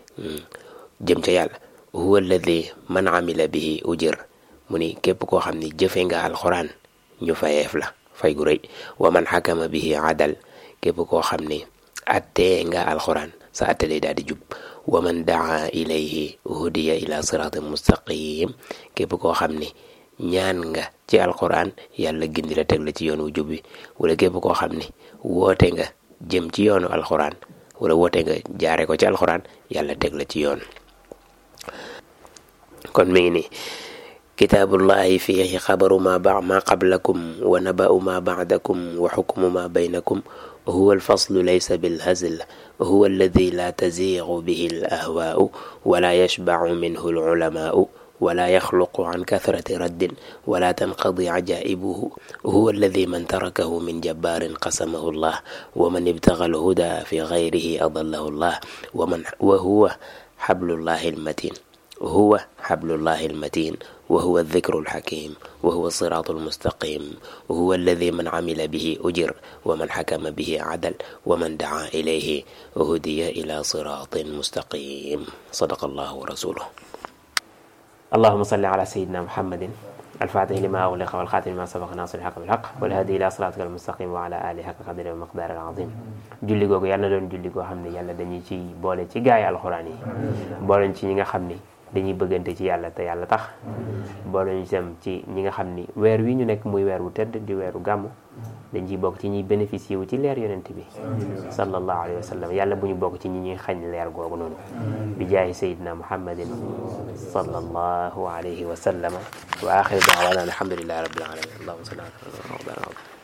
jëm ca yàlla huwa alladi man amila bihi ujir mu ni képp koo xam ne jëfe nga alxuraan ñu fayeef la fay gu rëy wa man xakama bihi adal képp koo xam ne attee nga alxuraan sa atte day daal di jub wa man daa ilayhi hudiya ila siraatin mustaqim képp koo xam ne ñaan nga ci alxuraan yàlla gindi la teg la ci yoon wu jub bi wala képp koo xam ne woote nga jëm ci yoonu alxuraan wala woote nga jaare ko ci alxuraan yàlla teg la ci yoon kon mi ngi nii kitaabullahi fiihi xabaru ma ba ma qablakum wa naba'u ma ba'dakum wa xukmu ma baynakum huwa alfaslu laysa bilhazl huwa alladi la taziigu bihi alahwaau wala yashbacu minhu alculamaau wala yaxluqu can kathrati raddin wala tanqadi cajaa'ibuhu huwa alladi man tarakahu min jabbaarin qasamahu llah wa man ibtaga alhuda fi gayrihi adallahu llah wa huwa xablullahi almatin huwa xablullahi almatin wa huwa aldikru alxakim wa huwa alsiraatu almustaqim huwa alladi man camila bihi ujir wa man xakama bihi cadal wa man dacaa ilayhi hudiya ila siraatin mustaqim sadaqa allahu wa rasuluh allahuma salli ala sayidina muhammadin alfaatihi lima ughliqa walxaatimi lima sabaqa naasiri lxaq bilxaq walhaadi ila siraatika almustaqim wa ala alihi xaqa qadri wa miqdaari alazim julli googu yàlla na doon julli goo xam ne yàlla dañuy ci boole ci gaay alxuraan yi boole ci ñi nga xam ni dañuy bëggante ci yàlla te yàlla tax boole ñu dem ci ñi nga xam ni weer wi ñu nekk muy weer wu tedd di weeru gàmmu dañ ciy bokk ci ñuy bénéficier wu ci leer yonent bi sallallahu alayhi wa sallam yàlla bu ñu bokk ci ñi ñuy xañ leer googu noonu bi jaahi sayidina muhammadin sallallahu alayhi wa sallam wa axiru daawana alhamdulillahi rabbil alamin allahumma salli ala